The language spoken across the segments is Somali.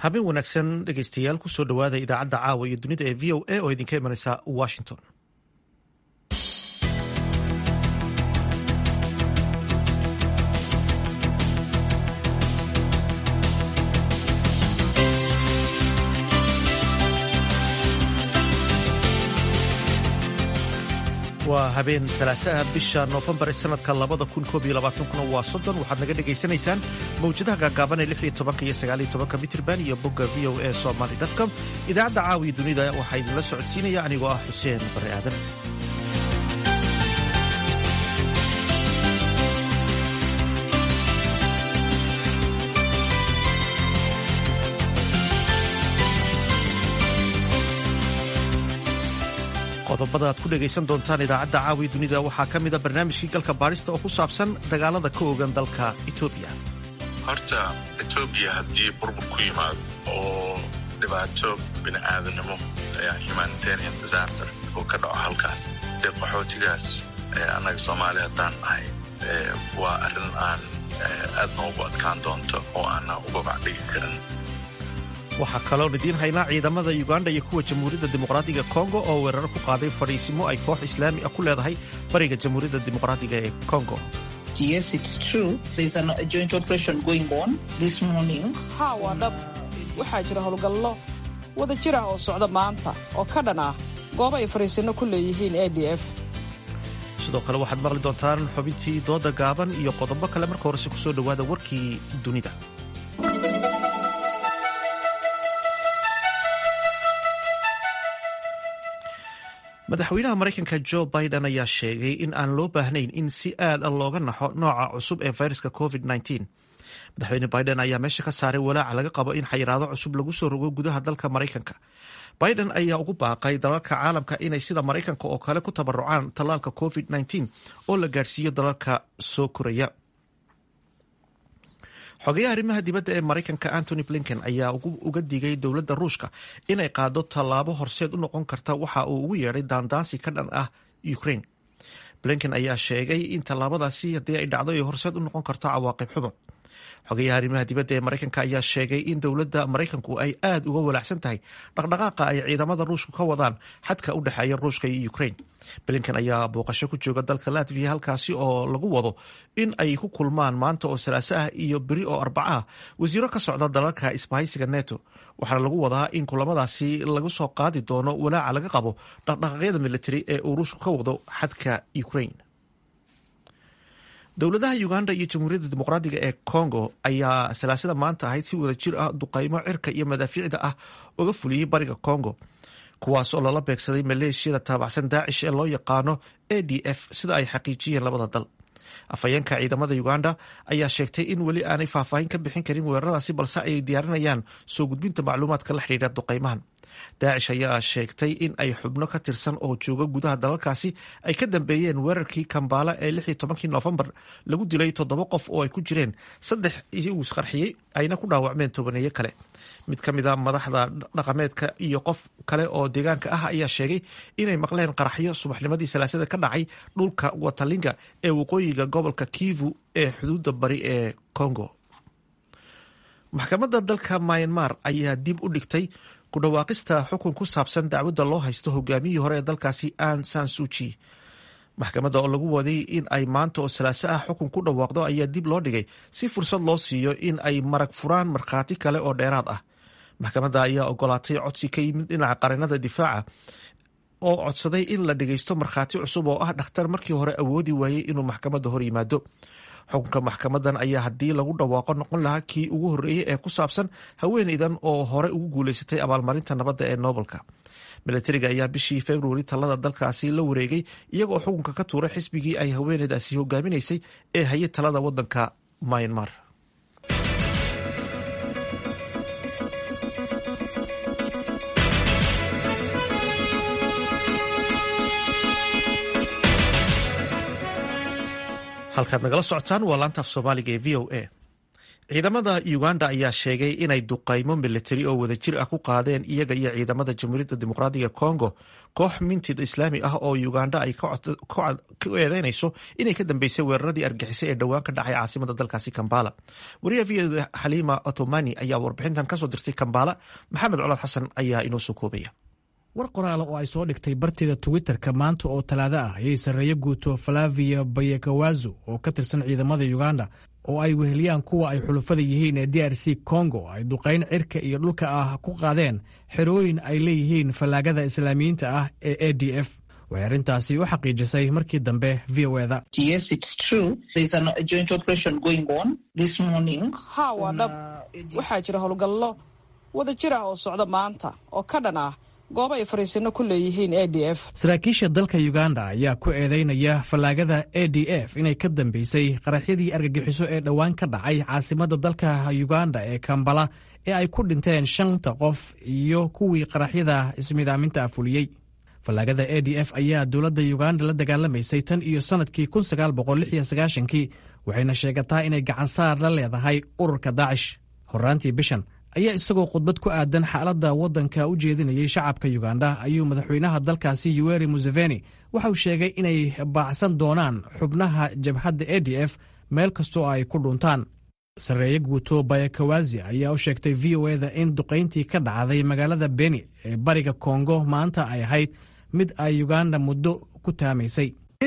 habeen wanaagsan dhegaystayaal kusoo dhowaada idaacadda caawa iyo dunida ee v o a oo idinka imanaysa washington waa habeen salaasaha bisha noofembar ee sanadka labada kun koob iyo labaatankuna waa soddon waxaad naga dhegaysanaysaan mawjadaha gaagaaban ee lix iyo tobanka iyo sagaal iyo tobanka mitrban iyo bogga v o a somaly com idaacadda caawiya dunida waxaa idinla socodsiinaya anigoo ah xuseen bare aadan qodobada aad ku dhegaysan doontaan idaacadda caawiya dunida waxaa ka mida barnaamijkii galka baadhista oo ku saabsan dagaalada ka ogan dalka etoobiya horta etoobiya haddii burbur ku yimaado oo dhibaato bini aadamnimo humanitarian disaster oo ka dhaco halkaas dee qaxootigaas annaga soomaali haddaan nahay waa arrin aan aadna ugu adkaan doonto oo aanna uga bacdhigi karin waxaa kaloon idiin haynaa ciidamada uganda iyo kuwa jamhuuriyadda dimuqraadiga kongo oo weerar ku qaaday fadhiisimo ay koox islaami ah ku leedahay bariga jamhuuriyadda dimuqraadiga ee kongo ha waa dhab waxaa jira howlgallo wada jir ah oo socda maanta oo ka dhan ah goobo ay fadhiisinno ku leeyihiin a d f sidoo kale waxaad maqli doontaan xubintii dooda gaaban iyo qodobo kale marka horese ku soo dhowaada warkii dunida madaxweynaha maraykanka jo biden ayaa sheegay in aan loo baahnayn in si aad a looga naxo nooca cusub ee fayraska covid madaxweyne biden ayaa meesha ka saaray walaaca laga qabo in xayiraado cusub lagu soo rogo gudaha dalka maraykanka biden ayaa ugu baaqay dalalka caalamka inay sida maraykanka oo kale ku tabarucaan tallaalka covid oo la gaadhsiiyo dalalka soo koraya xogeyaha arrimaha dibadda ee maraykanka antony blinken ayaa uga digay dowladda ruushka inay qaado tallaabo horseed u noqon karta waxa uu ugu yeedhay daandaansi ka dhan ah ukraine blinken ayaa sheegay in tallaabadaasi haddii ay dhacdo ay horseed u noqon karto cawaaqib xumo xogeyaha arrimaha dibadda ee maraykanka ayaa sheegay in dowladda maraykanku ay aad uga walaacsan tahay dhaqdhaqaaqa ay ciidamada ruushku ka wadaan xadka u dhexeeya ruushka iyo ukraine blinken ayaa booqasho ku jooga dalka latviya halkaasi oo lagu wado in ay ku kulmaan maanta oo salaaso ah iyo beri oo arbaca ah wasiiro ka socda dalalka isbahaysiga neto waxaana lagu wadaa in kulamadaasi lagu soo qaadi doono walaaca laga qabo dhaqdhaqaaqyada militari ee uu ruushku ka wado xadka ukraine dowladaha uganda iyo jamhuuriyadda dimuqraadiga ee congo ayaa salaasada maanta ahayd si wada jir ah duqaymo cirka iyo madaafiicda ah uga fuliyey bariga congo kuwaas oo lala beegsaday maleeshiyada taabacsan daacish ee loo yaqaano a d f sida ay xaqiijiyeen labada dal afhayeenka ciidamada uganda ayaa sheegtay in weli aanay faahfaahin ka bixin karin weeraradaasi balse ay diyaarinayaan soo gudbinta macluumaadka la xidhiidha duqaymahan daacish ayaa sheegtay in ay xubno ka tirsan oo jooga gudaha dalalkaasi ay ka dambeeyeen weerarkii kambaala ee lix iyo tobankii noofembar lagu dilay toddoba qof oo ay ku jireen saddex iyagu isqarxiyey ayna ku dhaawacmeen tobaneeyo kale mid ka mid a madaxda dhaqameedka iyo qof kale oo deegaanka ah ayaa sheegay inay maqleen qaraxyo subaxnimadii salaasada ka dhacay dhulka watalinga ee waqooyiga gobolka kivu ee xuduudda bari ee congo maxkamadda dalka myanmar ayaa dib u dhigtay ku dhawaaqista xukun ku saabsan dacwadda loo haysto hogaamiyihii hore ee dalkaasi an san suji maxkamadda oo lagu waday in ay maanta oo salaaso ah xukun ku dhawaaqdo ayaa dib loo dhigay si fursad loo siiyo in ay marag furaan markhaati kale oo dheeraad ah maxkamadda ayaa ogolaatay codsi ka yimid dhinaca qarinada difaaca oo codsaday in la dhageysto markhaati cusub oo ah dhakhtar markii hore awoodi waayey inuu maxkamadda hor yimaado xukunka maxkamadan ayaa haddii lagu dhawaaqo noqon lahaa kii ugu horreeyey ee ku saabsan haweeneydan oo hore ugu guuleysatay abaalmarinta nabadda ee noobelka milatariga ayaa bishii februari talada dalkaasi la wareegay iyagoo xukunka ka tuuray xisbigii ay haweeneydaasi hogaaminaysay ee hayay talada wadanka myanmar halkaad nagala socotaan waa laantaaf soomaaliga ee v o a ciidamada uganda ayaa sheegay inay duqaymo militari oo wadajir ah ku qaadeen iyaga iyo ciidamada jamhuuriyadda dimuqraadiga congo koox mintid islaami ah oo uganda ay ku eedeynayso inay ka dambeysay weeraradii argixisay ee dhowaan ka dhacay caasimada dalkaasi kambala wariyaha v oda xaliima otomani ayaa warbixintan kasoo dirtay kambala maxamed colaad xasan ayaa inoo soo koobaya war qoraala oo ay soo dhigtay barteeda twitterka maanta oo talaado ah ayay sarreeyo guuto falavia bayakawazo oo ka tirsan ciidamada uganda oo ay weheliyaan kuwa ay xulufada yihiin ee d r c congo ay duqayn cirka iyo dhulka ah ku qaadeen xerooyin ay leeyihiin fallaagada islaamiyiinta ah ee a d f waxay arrintaasi u xaqiijisay markii dambe v o eda haa waa dhab waxaa jira howlgallo wada jir ah oo socda maanta oo ka dhan ah goobo ay fariisino ku leeyihiin a d f saraakiisha dalka uganda ayaa ku eedeynaya fallaagada a d f inay ka dambeysay qaraxyadii argagixiso ee dhowaan ka dhacay caasimadda dalka uganda ee kambala ee ay ku dhinteen shanta qof iyo kuwii qaraxyada ismidaaminta fuliyey fallaagada a d f ayaa dowladda uganda la dagaalamaysay tan iyo sannadkii kii waxayna sheegataa inay gacansaar la leedahay ururka daacish horraantii bishan ayaa isagoo khudbad ku aadan xaaladda waddanka u jeedinayay shacabka uganda ayuu madaxweynaha dalkaasi yuweri museveni waxauu sheegay inay baacsan doonaan xubnaha jabhadda a d f meel kastoo ay ku dhuntaan sarreeye guuto bayakawazi ayaa u sheegtay v o eda in duqayntii ka dhacday magaalada beni ee bariga kongo maanta ay ahayd mid ay uganda muddo ku taamaysay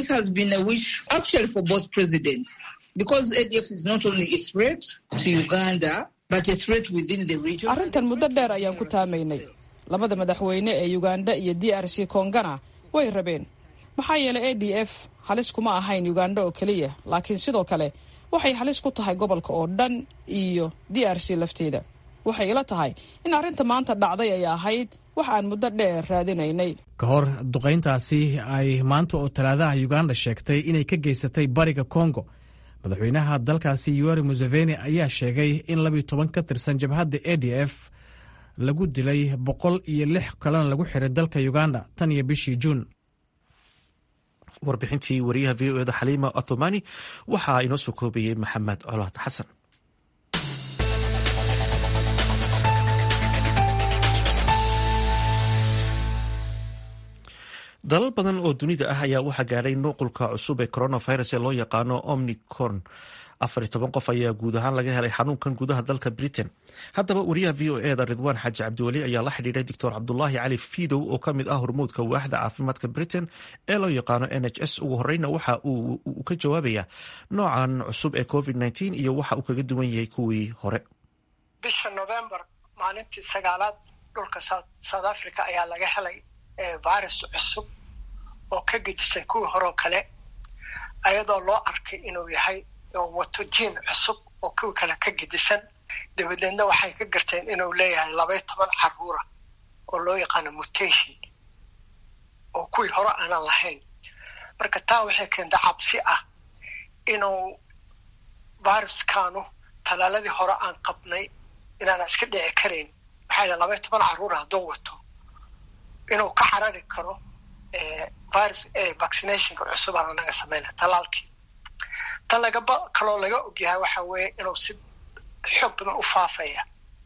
arrintan muddo dheer ayaan ku taamaynay labada madaxweyne ee uganda iyo d r c kongana way rabeen maxaa yeelay a d f halis kuma ahayn uganda oo keliya laakiin sidoo kale waxay halis ku tahay gobolka oo dhan iyo d r c lafteeda waxay ila tahay in arrinta maanta dhacday ay ahayd wax aan muddo dheer raadinaynay ka hor duqayntaasi ay maanta oo talaadaha uganda sheegtay inay ka geysatay bariga kongo madaxweynaha dalkaasi yuweri museveni ayaa sheegay in labiyo toban ka tirsan jabhadda a d f lagu dilay boqol iyo lix kalena lagu xiray dalka uganda tan iyo bishii juun warbixintii wariyaha v o eda xaliima athumani waxaa inoo soo koobayey maxamed colaad xasan dalal badan oo dunida ah ayaa waxaa gaadhay nuqulka cusub ee coronavirus ee loo yaqaano omnicron afar iyo toban qof ayaa guud ahaan laga helay xanuunkan gudaha dalka britain haddaba wariyaha v o eda ridwaan xaaji cabdiweli ayaa la xidhiidhay doctor cabdulaahi cali fidow oo ka mid ah hormuudka waaxda caafimaadka britain ee loo yaqaano n h s ugu horeyna waxa uu ka jawaabaya noocan cusub ee covid nteen iyo waxa uu kaga duwan yahay kuwii hore bisha november maalintii sagaalaad dhulka south africa ayaa laga helay virus cusub oo ka gedisan kuwii horeo kale ayadoo loo arkay inuu yahay wato jiin cusub oo kuwii kale ka gedisan dabadeedna waxay ka garteen inuu leeyahay labaiyo toban caruura oo loo yaqaano mutation oo kuwii hore aanan lahayn marka taa waxay keenta cabsi ah inuu viruskanu talaaladii hore aan qabnay inaana iska dhici karayn maxaa yidhaha labaiyo toban caruura hadduu wato inuu ka carari karo virus vaccinationka cusub aan anaga samayna talaalkii tan lagaba kaloo laga ogyahay waxa weeye inuu si xoog badan u faafaya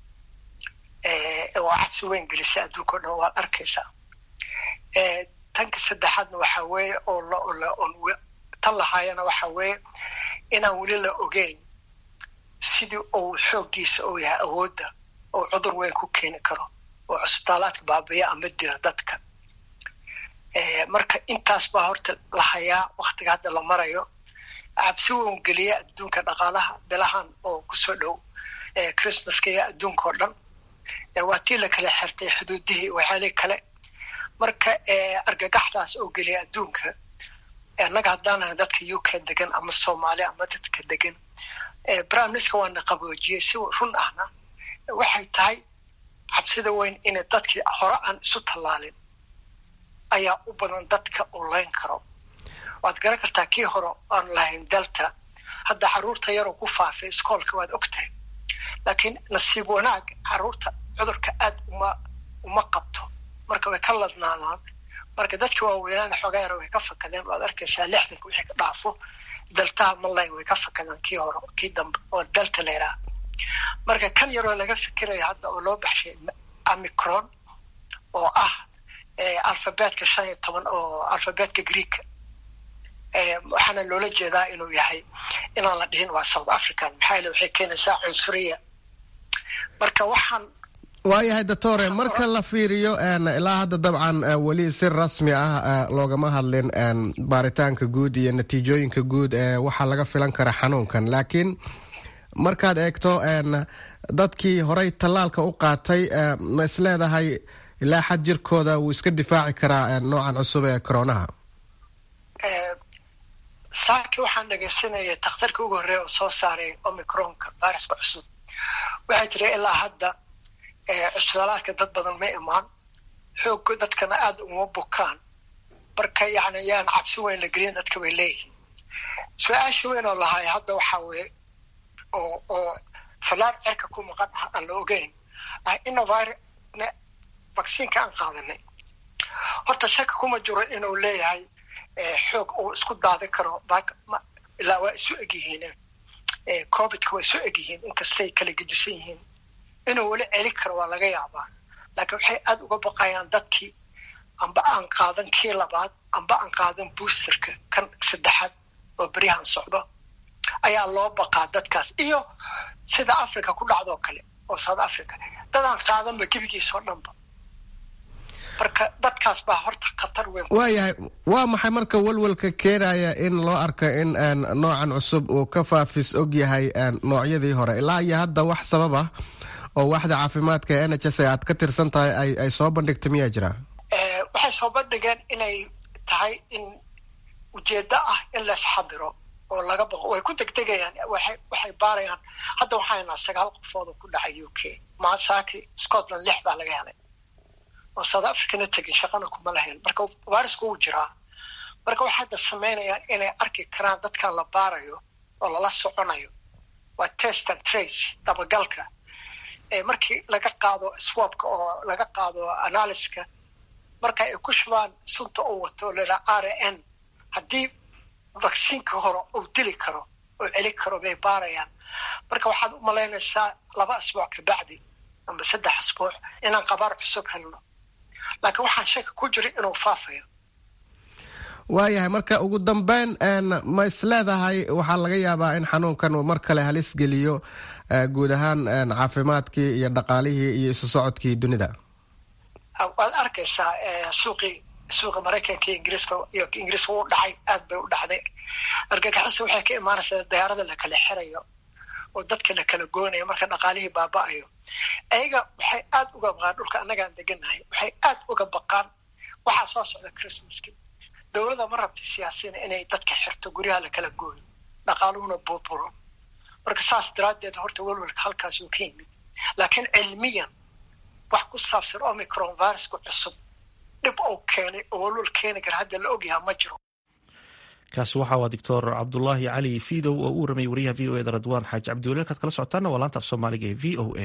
oo cabsi weyn gelisa adduunka o dhan waad arkaysaa tanka saddexaadna waxa weeye oo tan lahaayana waxa weeye inaan weli la ogeyn sidii uu xooggiisa uu yahay awoodda oo cudur weyn ku keeni karo oo cusbitaalaadka baabiya ama dila dadka marka intaas baa horta la hayaa waktiga hadda la marayo cabsi weyn geliya adduunka dhaqaalaha bilahan oo kusoo dhow christmaska iyo adduunka oo dhan waa tii la kala xirtay xuduudihii waxyaalihi kale marka argagaxdaas oo geliya adduunka annaga haddaanahay dadka u k degan ama soomaali ama dadka degan brimeminister waana qaboojiyey si run ahna waxay tahay cabsida weyn inay dadkii hore aan isu tallaalin ayaa u badan dadka uu layn karo waad garan kartaa kii hore aan lahayn delta hadda caruurta yaroo ku faafay iskoolka waad ogtahay laakiin nasiib wanaag caruurta cudurka aad uma uma qabto marka way ka ladnaadaan marka dadka waaweynaana xoogaa yara way ka fakadeen waad arkaysaa lixdanka wixii ka dhaafo deltaha malayn way ka fakadeen kii hore kii dambe oo delta la yidhaha marka kan yaroo laga fikiraya hadda oo loo baxshay amicron oo ah alfabetka shan iyo toban oo alfabetka greeka waxaana loola jeedaa inuu yahay inaan la dhihin waa south african maxaa yeele waxay keenaysaa cunsuriya marka waxaan waayahay doctore marka la fiiriyo ilaa hadda dabcan weli si rasmi ah loogama hadlin baaritaanka guud iyo natiijooyinka guud ee waxaa laga filan kara xanuunkan laakiin markaad eegto dadkii horey tallaalka u qaatay ma is leedahay ilaa xad jirkooda wuu iska difaaci karaa noocan cusub ee coronaha saaki waxaan dhegaysanayay takhtarkii ugu horreeya oo soo saaray omicronka viruska cusub waxay tiri ilaa hadda cusbitalaadka dad badan ma imaan xoogga dadkana aada uma bukaan marka yani yaan cabsi weyn la gelin dadka bay leeyihiin su-aasha weyn oo lahay hadda waxaa weye oo oo fallaar cerka ku maqan ah aan la ogeyn ah innovir vacciinka aan qaadanay horta shaka kuma jiro inuu leeyahay xoog uu isku daadin karo ilaa waa isu egyihiin covidka waa isu egyihiin inkastay kala gedisan yihiin inuu weli celi karo waa laga yaabaa laakiin waxay aada uga baqayaan dadkii amba aan qaadan kii labaad amba aan qaadan boosterka kan saddexaad oo beryahan socdo ayaa loo baqaa dadkaas iyo sida africa ku dhacdoo kale oo south africa dadaan qaadanba gebigiisoo dhanba marka dadkaas baa horta khatar weyn waayahay waa maxay marka walwalka keenaya in loo arko in noocan cusub uu ka faafis og yahay noocyadii hore ilaa iyo hadda wax sabab ah oo waaxda caafimaadka ee n h s aad ka tirsan tahay ay ay soo bandhigtay miyaa jira waxay soo bandhigeen inay tahay in ujeeddo ah in laisxadiro oo laga baqo way ku degdegayaan waxay waxay baarayaan hadda waxaa haynaa sagaal qofood oo ku dhacay u k maasaki scotland lix baa laga helay oo south africana tegin shaqana kuma lahayn marka virusku wuu jiraa marka waxay hadda samaynayaan inay arki karaan dadkan la baarayo oo lala soconayo waa test and trace dabagalka markii laga qaado swabka oo laga qaado analyska marka ay ku shubaan sunta uu wato laa r n haddii vacciinka hore uu dili karo oo celi karo bay baarayaan marka waxaad u malaynaysaa laba asbuuc kabacdi amba saddex asbuuc inaan qabaar cusub helno laakiin waxaan shaka ku jira inuu faafayo waayahay marka ugu dambeyn ma is leedahay waxaa laga yaabaa in xanuunkan uu mar kale halis geliyo guud ahaan caafimaadkii iyo dhaqaalihii iyo isu socodkii dunida waad arkaysaa suuqii suuqa maraykanka iyo ingiriiska iyo ingiriiska wuu dhacay aad bay u dhacday argagixisa waxay ka imaanaysaa dayaarada la kala xirayo oo dadka la kala goonayo marka dhaqaalihii baaba-ayo ayaga waxay aada uga baqaan dhulka annagaan deganahay waxay aada uga baqaan waxaa soo socda christmaski dowladda ma rabta siyaasina inay dadka xirto guryaha la kala gooyo dhaqaaluhuna burburo marka saas daraaddeed horta welwelka halkaas uu ka yimid laakiin cilmiyan wax ku saabsan omicron viruska cusub dhib uu keenay oo welwel keeni kara hadda la ogyaha ma jiro kaasi waxa waa doctor cabdulaahi cali fidow oo u waramayay wariyaha v o eda radwaan xaaji cabdiwali halkaad kala socotaana waa laanta af soomaaliga ee v o a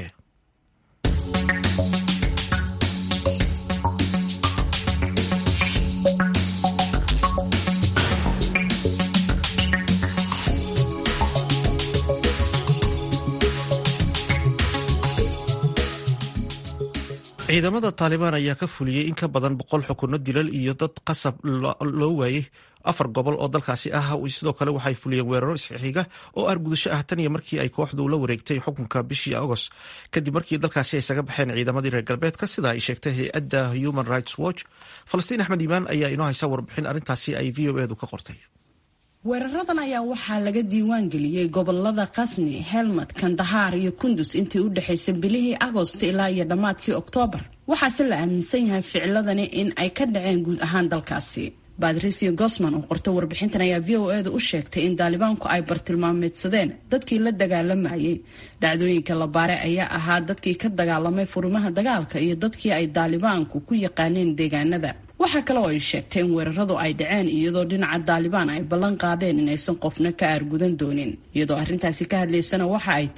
ciidamada taalibaan ayaa ka fuliyey in ka badan boqol xukuno dilal iyo dad qasab loo waayey afar gobol oo dalkaasi ah sidoo kale waxay fuliyeen weeraro isxixiga oo argudasho ah tan iyo markii ay kooxdu la wareegtay xukunka bishii agost kadib markii dalkaasi ay isaga baxeen ciidamadii reer galbeedka sida ay sheegtay hay-adda human rights watch falastiin axmed iimaan ayaa inoo haysa warbixin arrintaasi ay v o edu ka qortay weeraradan ayaa waxaa laga diiwaan geliyey gobolada kasni helmad kandahaar iyo kundus intii u dhexaysay bilihii agost ilaa iyo dhammaadkii oktoobar waxaase la aaminsan yahay ficiladani in ay ka dhaceen guud ahaan dalkaasi badrisio gosman oo qorta warbixintan ayaa v o eeda u sheegtay in daalibaanku ay bartilmaameedsadeen dadkii la dagaalamayay dhacdooyinka la baare ayaa ahaa dadkii ka dagaalamay furimaha dagaalka iyo dadkii ay daalibaanku ku yaqaaneen deegaanada waxaa kale oo ay sheegtay in weeraradu ay dhaceen iyadoo dhinaca daalibaan ay ballan qaadeen inaysan qofna ka aargudan doonin iyadoo arrintaasi ka hadlaysana waxa ay tiri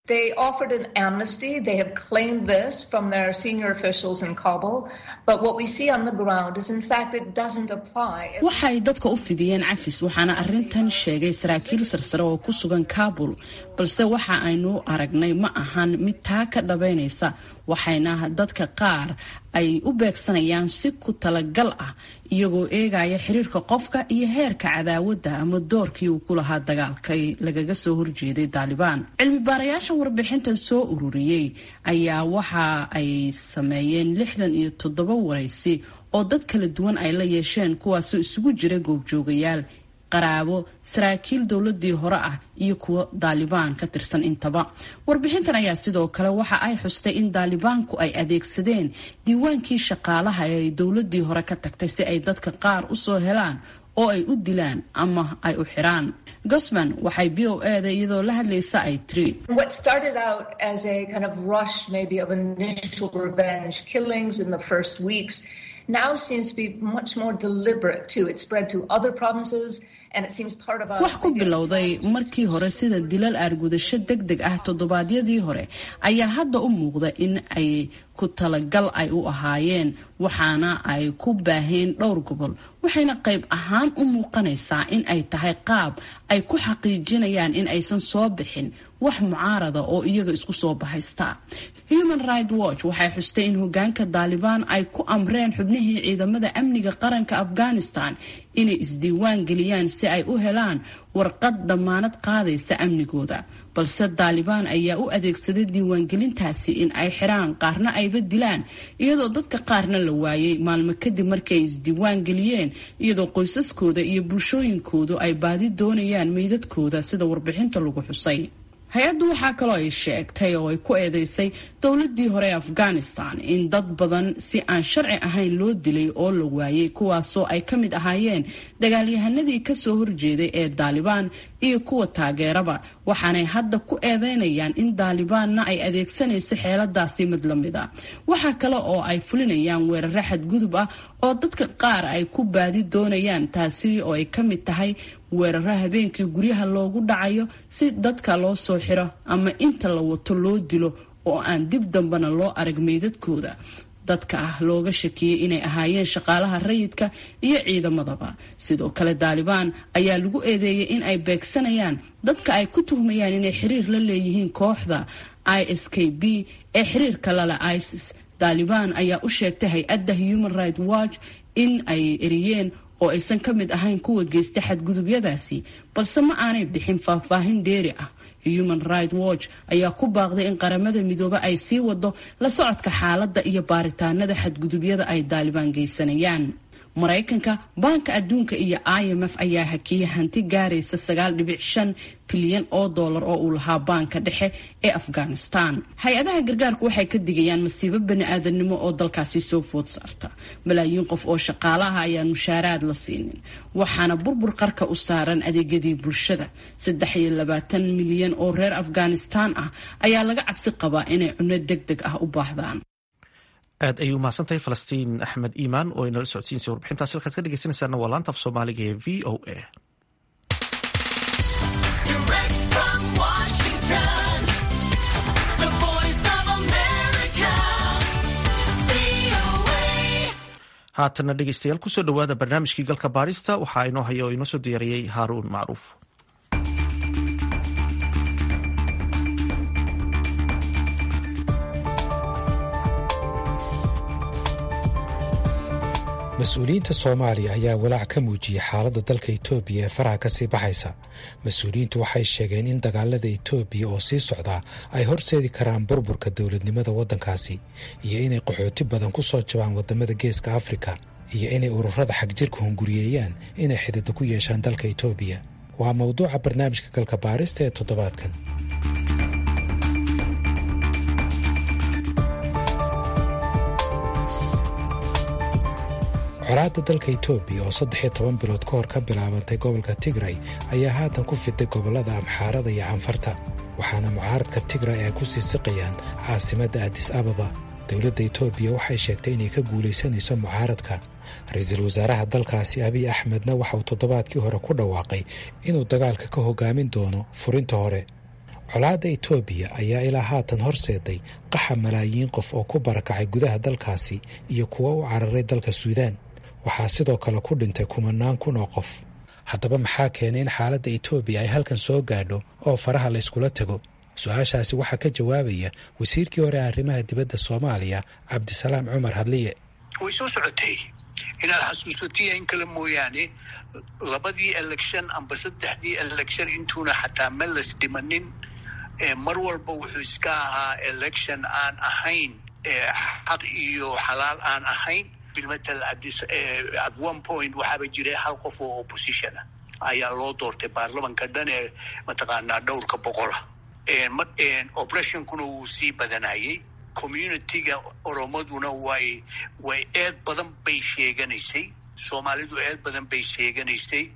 They offered an amnesty. They have claimed this from their senior officials in Kabul. But what we see on the ground is, in fact, it doesn't apply. waxay dadka u fidiyeen cafis waxaana arintan sheegay saraakiil sarsare oo ku sugan kabul balse waxa aynu aragnay ma ahan mid taa ka dhabaynaysa waxayna dadka qaar ay u beegsanayaan si ku talagal ah iyagoo eegaya xiriirka qofka iyo heerka cadaawadda ama doorkii uu ku lahaa dagaalkay lagaga soo horjeeday daalibaan cilmi baarayaasha warbixintan soo ururiyey ayaa waxa ay sameeyeen lixdan iyo toddoba waraysi oo dad kala duwan ay la yeesheen kuwaasoo isugu jira goobjoogayaal qaraabo saraakiil dowladii hore ah iyo kuwo daalibaan ka tirsan intaba warbixintan ayaa sidoo kale waxa ay xustay in daalibaanku ay adeegsadeen diiwaankii shaqaalaha ee ay dowladii hore ka tagtay si ay dadka qaar usoo helaan oo ay u dilaan ama ay u xiraan gosman waxay b o eda iyadoo la hadlaysa ay tiri What started out as a kind of rush, maybe of initial revenge killings in the first weeks, now seems to be much more deliberate too. It spread to other provinces. And it seems part of a wax ku bilowday markii hore sida dilal aargudasho deg deg ah toddobaadyadii hore ayaa hadda u muuqda in ay ku talagal ay u ahaayeen waxaana ay ku baaheen dhowr gobol waxayna qayb ahaan u muuqanaysaa in ay tahay qaab ay ku xaqiijinayaan in aysan soo bixin wax mucaarada oo iyaga isku soo bahaysta human right watch waxay xustay in hogaanka daalibaan ay ku amreen xubnihii ciidamada amniga qaranka afghanistan inay isdiiwaan geliyaan si ay u helaan warqad damaanad qaadaysa amnigooda balse daalibaan ayaa u adeegsaday diiwaangelintaasi in ay xiraan qaarna ayba dilaan iyadoo dadka qaarna la waayay maalmo kadib markay isdiiwaan geliyeen iyadoo qoysaskooda iyo bulshooyinkoodu ay baadi doonayaan meydadkooda sida warbixinta lagu xusay hay-addu waxaa kaloo ay sheegtay oo ay ku eedeysay dowladii hore ee afghanistan in dad badan si aan sharci ahayn loo dilay oo la waayay kuwaasoo ay ka mid ahaayeen dagaalyahanadii kasoo horjeeday ee daalibaan iyo kuwa taageeraba waxaanay hadda ku eedeynayaan in daalibaanna ay adeegsanayso xeeladaasi mid lamid a waxaa kale oo ay fulinayaan weeraro xadgudub ah oo dadka qaar ay ku baadi doonayaan taasi oo ay ka mid tahay weeraro habeenkii guryaha loogu dhacayo si dadka loo soo xiro ama inta la wato loo dilo oo aan dib dambena loo arag meydadkooda dadka ah looga shakiyey inay ahaayeen shaqaalaha rayidka iyo ciidamadaba sidoo kale daalibaan ayaa lagu eedeeyay in ay beegsanayaan dadka ay ku tuhmayaan inay xiriir la leeyihiin kooxda i s k b ee xiriirka lale isis daalibaan ayaa u sheegtay hay-adda human right watch in ay eriyeen oo aysan ka mid ahayn kuwa geysta xadgudubyadaasi balse ma aanay bixin faahfaahin dheeri ah human right watch ayaa ku baaqday in qaramada midoobe ay sii wado la socodka xaaladda iyo baaritaanada xadgudubyada ay daalibaan geysanayaan maraykanka baanka adduunka iyo i m f ayaa hakiyay hanti gaaraysa sagaal dhibic shan bilyan oo dollar oo uu lahaa baanka dhexe ee afghanistan hay-adaha gargaarku waxay ka digayaan masiibo bani-aadanimo oo dalkaasi soo food saarta malaayiin qof oo shaqaalaha ayaan mushaaraad la siinin waxaana burbur qarka u saaran adeegyadii bulshada saddex iyo labaatan milyan oo reer afghanistan ah ayaa laga cabsi qabaa inay cunno deg deg ah u baahdaan aad ayay umahadsantahay falastiin axmed iimaan oo inala socodsiinsa warbixintaas halkaad ka dhegeysanaysaana waa laanta af soomaaliga ee v o a haatana dhegeystayaal kusoo dhowaada barnaamijkii galka baarista waxaa inoo haya oo inoo soo diyaariyey haaruun macruuf mas-uuliyiinta soomaaliya ayaa walaac ka muujiyey xaaladda dalka etoobiya ee faraha ka sii baxaysa mas-uuliyiintu waxay sheegeen in dagaalada etoobiya oo sii socdaa ay horseedi karaan burburka dowladnimada waddankaasi iyo inay qaxooti badan ku soo jabaan waddamada geeska afrika iyo inay ururada xagjirka hunguriyeeyaan inay xididdo ku yeeshaan dalka etoobiya waa mawduuca barnaamijka galka baarista ee toddobaadkan colaadda dalka etoobiya oo saddex iyo toban bilood ka hor ka bilaabantay gobolka tigray ayaa haatan ku fiday gobollada amxaarada iyo canfarta waxaana mucaaradka tigray ay ku sii siqayaan caasimadda adis ababa dowladda etoobiya waxay sheegtay inay ka guulaysanayso mucaaradka ra-iisul wasaaraha dalkaasi abiy axmedna waxa uu toddobaadkii hore ku dhawaaqay inuu dagaalka ka hogaamin doono furinta hore colaadda etoobiya ayaa ilaa haatan horseeday qaxa malaayiin qof oo ku barakacay gudaha dalkaasi iyo kuwa u cararay dalka suudaan waxaa sidoo kale ku dhintay kumanaan kun oo qof haddaba maxaa keenay in xaaladda etoobiya ay halkan soo gaadho oo faraha la yskula tago su-aashaasi waxaa ka jawaabaya wasiirkii hore arrimaha dibadda soomaaliya cabdisalaam cumar hadliye way soo socotay inaad xasuusatiya in kale mooyaane labadii election amba saddexdii election intuuna xataa meles dhimanin mar walba wuxuu iska ahaa election aan ahayn xaq iyo xalaal aan ahayn bilmatal at one point waxaaba jiray hal qof oo opposition ah ayaa loo doortay baarlamanka dhan ee mataqaanaa dhowrka boqola operationkuna wuu sii badanayay communityga oromaduna way way eed badan bay sheeganaysay soomaalidu eed badan bay sheeganaysay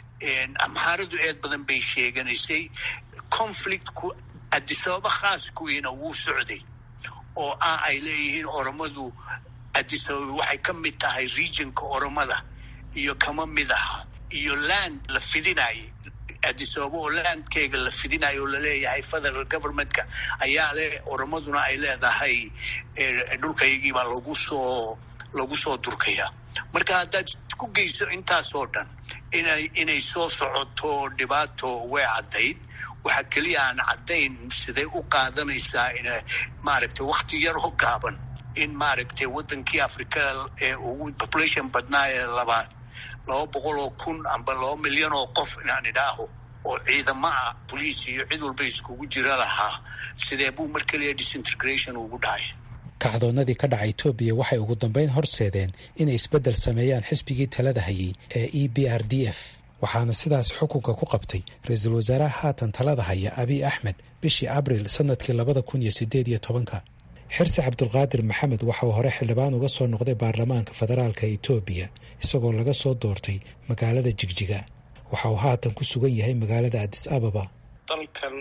amxaaradu eed badan bay sheeganaysay conflictku adisababa khaaskuwiina wuu socday oo ah ay leeyihiin oromadu adisababa waxay ka mid tahay regionka oromada iyo kama mid aha iyo land la fidinayay adisababa oo landkeega la fidinayo oo laleeyahay federal governmentka ayaa leh oromaduna ay leedahay dhulkaygiibaa lagu soo lagu soo durkaya marka haddaad isku geyso intaasoo dhan inay inay soo socoto dhibaato way caddayd waxaa keliya aan caddayn siday u qaadanaysaa in maaragtay wakti yar oo gaaban in maaragtay waddankii africa ee ugu population badnaa ee labaad laba boqol oo kun amba laba milyan oo qof inaan idhaaho oo ciidamo ah boliis iyo cid walba iskugu jira lahaa sidee buu mar keliya disintegration ugu dhacay kacdoonnadii ka dhaca etoobiya waxay ugu dambayn horseedeen inay isbeddel sameeyaan xisbigii talada hayay ee e b r d f waxaana sidaas xukunka ku qabtay ra-iisul wasaaraha haatan talada haya abiy axmed bishii abril sannadkii labada kun iyo siddeed iyo tobanka xirsi cabdulqaadir maxamed waxa uu hore xildhibaan uga soo noqday baarlamaanka federaalka etoobiya isagoo laga soo doortay magaalada jigjiga waxa uu haatan ku sugan yahay magaalada adis ababa dalkan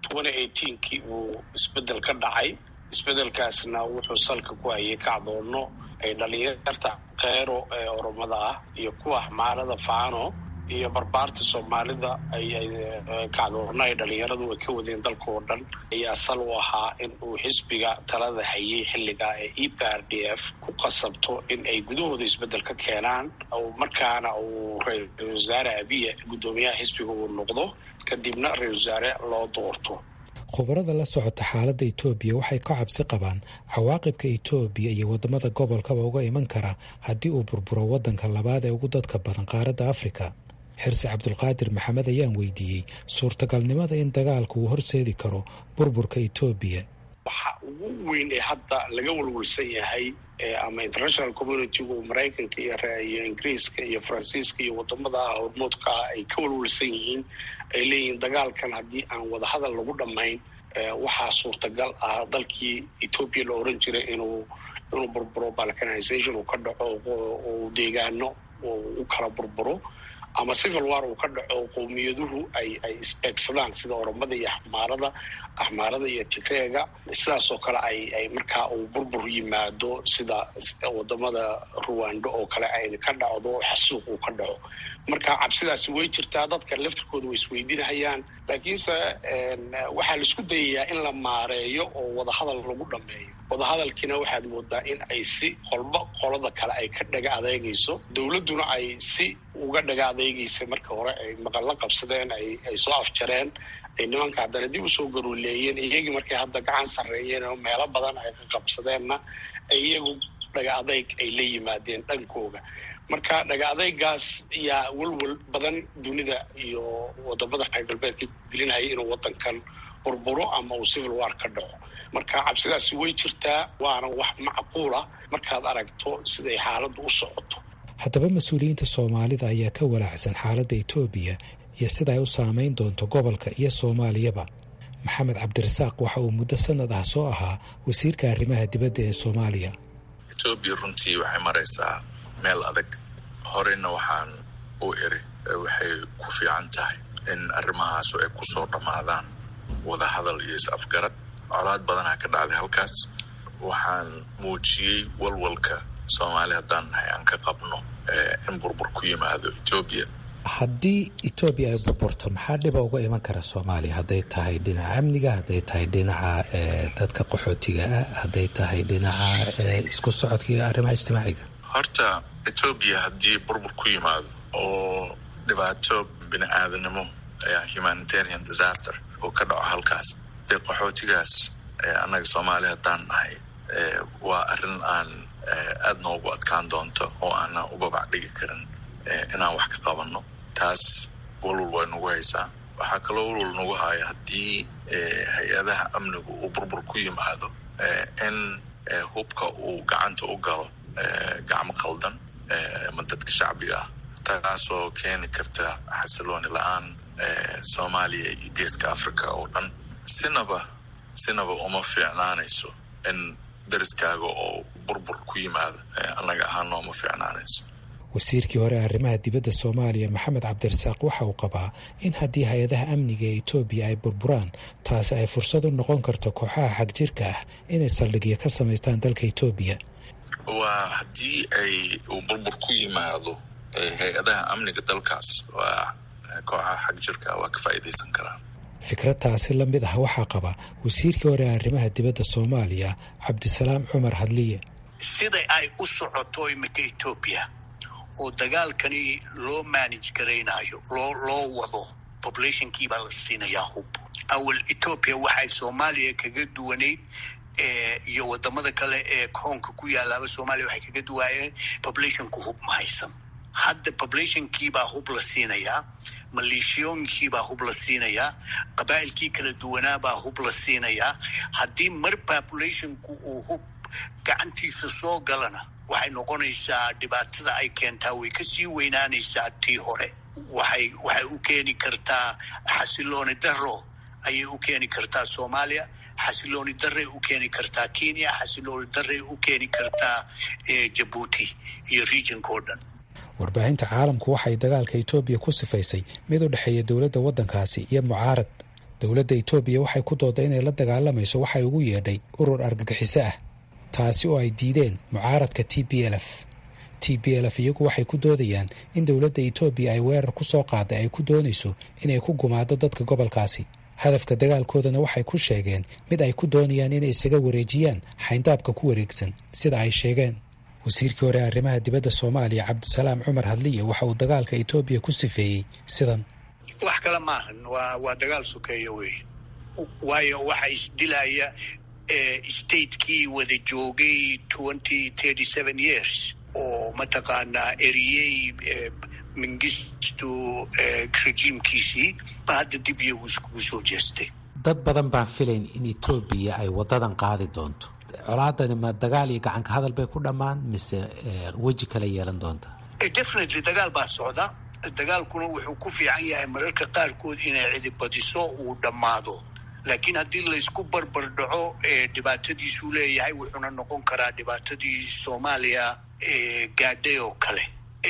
kii uu isbeddel ka dhacay isbeddelkaasna wuxuu salka ku hayay kacdoonno ay dhalinyarta kheyro ee oromada ah iyo kuwa xmaarada faano iyo barbaarta soomaalida ayay kacdoonno ay dhalinyaradu ay ka wadeen dalka oo dhan ayaa sal u ahaa in uu xisbiga talada hayay xilligaa ee e p r d f ku qasabto in ay gudahooda isbeddel ka keenaan markaana uu ra-isul wasaare abiye guddoomiyaha xisbiga uu noqdo kadibna ra-isul wasaare loo doorto khubarada la socota xaaladda etoobiya waxay ka cabsi qabaan cawaaqibka etoobiya iyo waddamada gobolkaba uga iman kara haddii uu burburo waddanka labaad ee ugu dadka badan qaaradda afrika xirsi cabdulqaadir maxamed ayaan weydiiyey suurtagalnimada in dagaalku uu horseedi karo burburka etoobiya waxa ugu weyn ee hadda laga walwalsan yahay ama international communitygu maraykanka iyo ingiriiska iyo faransiiska iyo wadamada hormoodka ah ay ka walwalsan yihiin ay leeyihiin dagaalkan haddii aan wadahadal lagu dhammayn waxaa suurtagal ah dalkii etoobiya la oran jiray inuu inuu burburo balkanization uu ka dhaco uu deegaano u kala burburo ama civil war uu ka dhaco qowmiyaduhu ay ay isbeegsadaan sida oromada iyo axmaarada axmaarada iyo tigreega sidaas oo kale ay ay markaa uu burbur yimaado sida wadamada ruwando oo kale ay ka dhacdo xasuuq uu ka dhaco marka cabsidaasi way jirtaa dadka laftirkooda way isweydiinahayaan laakiinse waxaa la isku dayayaa in la maareeyo oo wadahadal lagu dhameeyo wadahadalkiina waxaad moodaa in ay si qolba qolada kale ay ka dhaga adeegayso dowladduna ay si uga dhaga adeegaysa marka hore ay maqalla qabsadeen ay ay soo afjareen ay nimanka haddana dib usoo garuuleeyeen iyagii markay hadda gacan sarreeyeen oo meelo badan ay ka qabsadeenna iyagu dhaga adeyg ay la yimaadeen dhankooga marka dhaga adeygaas yaa welwel badan dunida iyo wadamada reer galbeedka gelinaya inuu wadankan burburo ama uu civil war ka dhaco marka cabsidaasi way jirtaa waana wax macquula markaad aragto siday xaaladdu u socoto haddaba mas-uuliyiinta soomaalida ayaa ka walaacsan xaaladda etoobiya iyo sida ay u saameyn doonto gobolka iyo soomaaliyaba maxamed cabdirasaaq waxa uu muddo sanad ah soo ahaa wasiirka arrimaha dibadda ee soomaaliya etoobiya runtii waxay maraysaa meel adag horeyna waxaan u iri waxay ku fiican tahay in arrimahaasu ay kusoo dhammaadaan wadahadal iyo is-afgarad colaad badanaa ka dhacday halkaas waxaan muujiyey walwalka soomaali haddaan nahay aan ka qabno in burbur ku yimaado etoobiya haddii etoobiya ay burburto maxaa dhiba uga iman kara soomaaliya hadday tahay dhinaca amniga hadday tahay dhinaca dadka qaxootiga ah hadday tahay dhinaca isku socodka iyo arrimaha ijtimaaciga horta etoobiya haddii burbur ku yimaado oo dhibaato bini aadanimo humanitarian disaster oo ka dhaco halkaas dee qaxootigaas annaga soomaaliya haddaan nahay waa arrin aan aada noogu adkaan doonto oo aanan u babac dhigi karin inaan wax ka qabanno taas walwal way nagu haysaa waxaa kaloo walwal nagu haya haddii hay-adaha amnigu uu burbur ku yimaado in hubka uu gacanta u galo gacmo khaldan ama dadka shacbiga ah taasoo keeni karta xasilooni la-aan soomaaliya iyo geeska africa oo dhan sinaba sinaba uma fiicnaanayso in dariskaaga oo burbur ku yimaado annaga ahaana uma fiicnaanayso wasiirkii hore arrimaha dibadda soomaaliya maxamed cabdirasaaq waxa uu qabaa in haddii hay-adaha amniga ee etoobiya ay burburaan taasi ay fursad u noqon karto kooxaha xagjirka ah inay saldhigyo ka samaystaan dalka etoobiya waa haddii ay uu burbur ku yimaado hay-adaha amniga dalkaas waa kooxaha xagjirka waa ka faa'iidaysan karaan fikrad taasi la mid ah waxaa qaba wasiirkii hore arrimaha dibadda soomaaliya cabdisalaam cumar hadliye sida ay u socoto iminka etoobiya oo dagaalkani loo manage garaynayo loo loo wado populationkii baa la siinayaa hub awal etoobiya waxay soomaaliya kaga duwanayd iyo wadamada kale ee koonka ku yaalaaba soomaaliya waxay kaga duwaayeen populationku hub ma haysan hadda populationkiibaa hub la siinayaa maleeshiyooyinkiibaa hub la siinayaa qabaa'ilkii kala duwanaabaa hub la siinayaa haddii mar populationku uu hub gacantiisa soo galana waxay noqonaysaa dhibaatada ay keentaa way kasii weynaanaysaa tii hore waxay waxay u keeni kartaa xasilooni daro ayay u keeni kartaa soomaaliya xasilooni daray u keeni kartaa kenya xasilooni daray u keeni kartaa jabuuti iyo regionka oo dhan warbaahinta caalamku waxay dagaalka etoobiya ku sifaysay mid u dhexeeya dowladda waddankaasi iyo mucaarad dowladda etoobiya waxay ku dooday inay la dagaalamayso waxay ugu yeedhay urur argagixiso ah taasi oo ay diideen mucaaradka t b l f t b l f iyagu waxay ku doodayaan in dowladda etoobiya ay weerar ku soo qaaday ay ku doonayso inay ku gumaado dadka gobolkaasi hadafka dagaalkoodana waxay ku sheegeen mid ay ku doonayaan inay isaga wareejiyaan xayndaabka ku wareegsan sida ay sheegeen wasiirkii hore arrimaha dibadda soomaaliya cabdisalaam cumar hadliye waxa uu dagaalka etoobiya ku sifeeyey sidan wax kale maahan waa waa dagaal sokeeya wey waayo waxa isdilaya statekii wada joogay twenty thirty seven years oo mataqaanaa eriyey mingistu rejiimkiisii ba hadda dib iyagu iskugu soo jeestay dad badan baan filayn in etoobiya ay wadadan qaadi doonto colaadani ma dagaal iyo gacanka hadal bay ku dhammaan mise weji kale yeelan doonta definitely dagaal baa socda dagaalkuna wuxuu ku fiican yahay mararka qaarkood inay cidibadiso uu dhammaado laakiin haddii laysku barbar dhaco dhibaatadiisuu leeyahay wuxuuna noqon karaa dhibaatadii soomaaliya gaadhay oo kale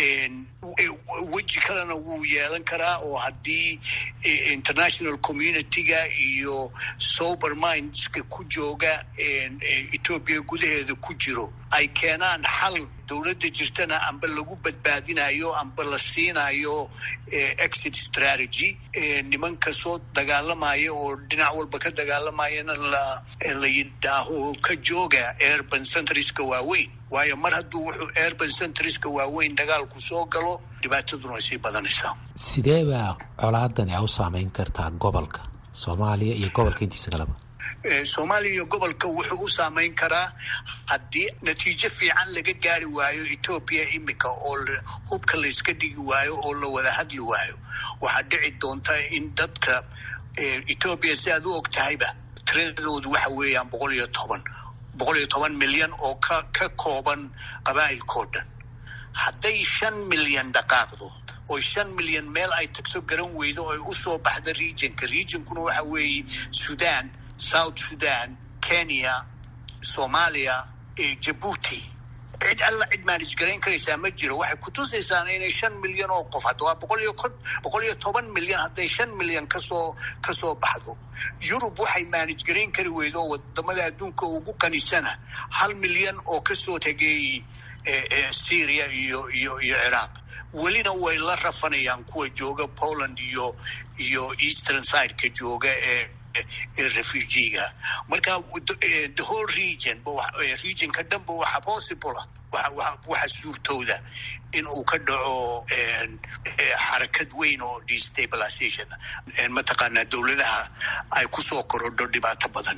weji kalena wuu yeelan karaa oo haddii international community-ga iyo sober mindska ku jooga etoobiya gudaheeda ku jiro ay keenaan xal dowladda jirtana amba lagu badbaadinayo amba la siinayo exit strategy nimanka soo dagaalamaya oo dhinac walba ka dagaalamayana la la yidhaaho ka jooga urban centriska waaweyn waayo mar hadduu wuxuu urban centriska waaweyn dagaalku soo galo dhibaataduna way sii badanaysaa sidee baa colaadani a u saameyn kartaa gobolka soomaaliya iyo gobolka intiisa kaleba soomaaliya iyo gobolka wuxuu u saameyn karaa haddii natiijo fiican laga gaari waayo etoobiya imika oo hubka layska dhigi waayo oo la wada hadli waayo waxaa dhici doonta in dadka etoobiya si aad u og tahayba tiradoodu waxa weeyaan boqol iyo toban boqol iyo toban milyan oo ka ka kooban qabaa'ilkao dhan hadday shan milyan dhaqaaqdo oo shan milyan meel ay tagto garan weydo oo ay usoo baxda regionka regionkuna waxa weeye sudan south sudan kenya soomaaliya jabuuti cid alla cid manage garayn karaysaa ma jiro waxay kutusaysaa inay shan milyan oo qof hadda waa boqol iyo boqol iyo toban milyan hadday shan milyan kasoo kasoo baxdo yurub waxay manage garayn kari weydo oo wadamada adduunka ugu qanisana hal milyan oo kasoo tegay syria iyo iyo iyo ciraaq welina way la rafanayaan kuwa jooga poland iyo iyo eastern sideka jooga ee ee refugiga marka the whole region regionka dhanba waxa possible waxa suurtooda in uu ka dhaco xarakad weyn oo destabilization mataqaanaa dowladaha ay kusoo korodho dhibaato badan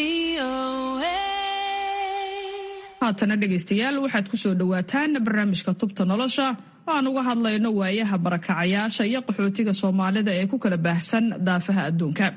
haatana dhegaystayaal waxaad ku soo dhowaataan barnaamijka tubta nolosha oo aan uga hadlayno waayaha barakacayaasha iyo qaxootiga soomaalida ee ku kala baahsan daafaha adduunka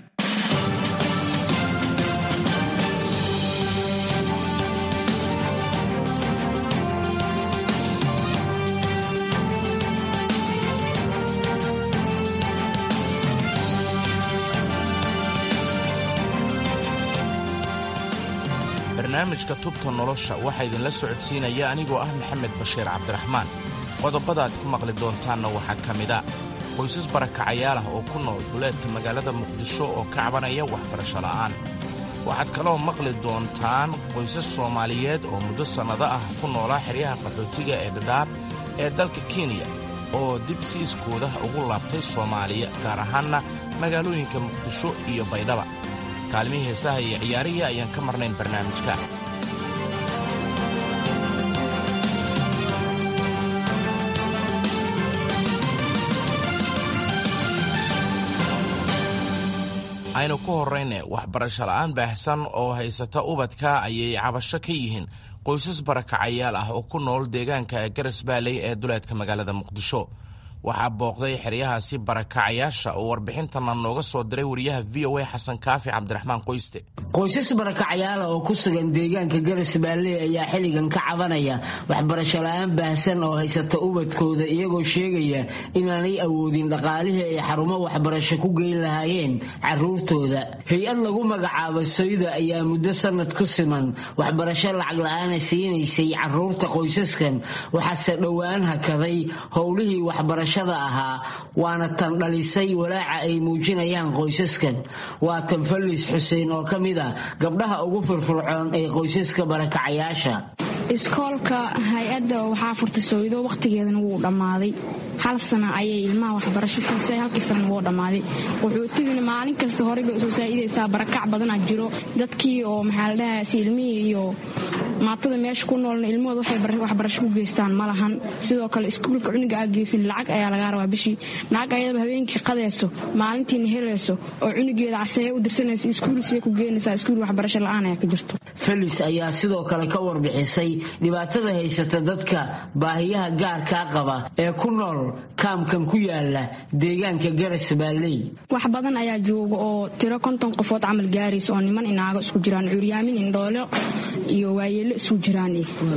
barnaamijka tubta nolosha waxaa idinla socodsiinaya anigoo ah maxamed bashiir cabdiraxmaan qodobadaad ku maqli doontaanna waxaa ka mid a qoysas barakacayaal ah oo ku nool duleedka magaalada muqdisho oo ka cabanaya waxbarasho la'aan waxaad kaloo maqli doontaan qoysas soomaaliyeed oo muddo sannado ah ku noolaa xeryaha qaxootiga ee dhadhaab ee dalka kenya oo dib siiskooda ugu laabtay soomaaliya gaar ahaanna magaalooyinka muqdisho iyo baydhaba kaalmihii heesaha iyo ciyaarihii ayaan ka marnayn barnaamijka aynu ku horrayne waxbarasho la'aan baahsan oo haysata ubadka ayay cabasho ka yihiin qoysas barakacayaal ah oo ku nool deegaanka garas baaley ee duleedka magaalada muqdisho waxaa booqday xeryahaasi barakacayaasha oo warbixintana nooga soo diray wariyaha v o a xasan kaafi cabdiraxmaan qoyste qoysas barakacayaala oo ku sugan deegaanka garas baalley ayaa xilligan ka cabanaya waxbarasho la-aan baahsan oo haysata ubadkooda iyagoo sheegaya inaanay awoodin dhaqaalihii ay xarumo waxbarasho ku geyn lahaayeen caruurtooda hay-ad lagu magacaabo soyda ayaa muddo sanad ku siman waxbarasho lacag la-aana siinaysay caruurta qoysaskan waxaase dhowaan hakaday howlihii waxbarasho ahaa waana tan dhalisay walaaca ay muujinayaan qoysaskan waa tan fallis xuseen oo ka mid a gabdhaha ugu firfircoon ee qoysaska barakacayaasha iskoolka hay-adda waxaa furtay sooydo wakhtigeedana wuu dhammaaday hal sana ayay ilmaha waxbarasho siisay halkii sanana wuu dhammaaday qaxootigina maalin kasta horey bay usoo saa'idaysaa barakac badanaa jiro dadkii oo maxaa la dhahaas ilmihii iyo maatada meesha ku noolna ilmahooda waxay waxbarasho ku geystaan ma lahan sidoo kale iskuulka cuniga aa geysan lacag ayaa lagaa rabaa bishii lacag ayadaba habeenkii qadayso maalintiina helayso oo cunigeeda caseeye u dirsanaysa iskuulsiya ku geenaysaa iskuul waxbarasho la-aan ayaa ka jirto felis ayaa sidoo kale ka warbixisay dhibaatada haysata dadka baahiyaha gaarkaa qaba ee ku nool kaamkan ku yaala deegaanka garas baalley wax badan ayaa jooga oo tiro konton qofood camal gaaraysa oo niman inaago isku jiraan curyaamin indhoolo iyo waayeello isku jiraan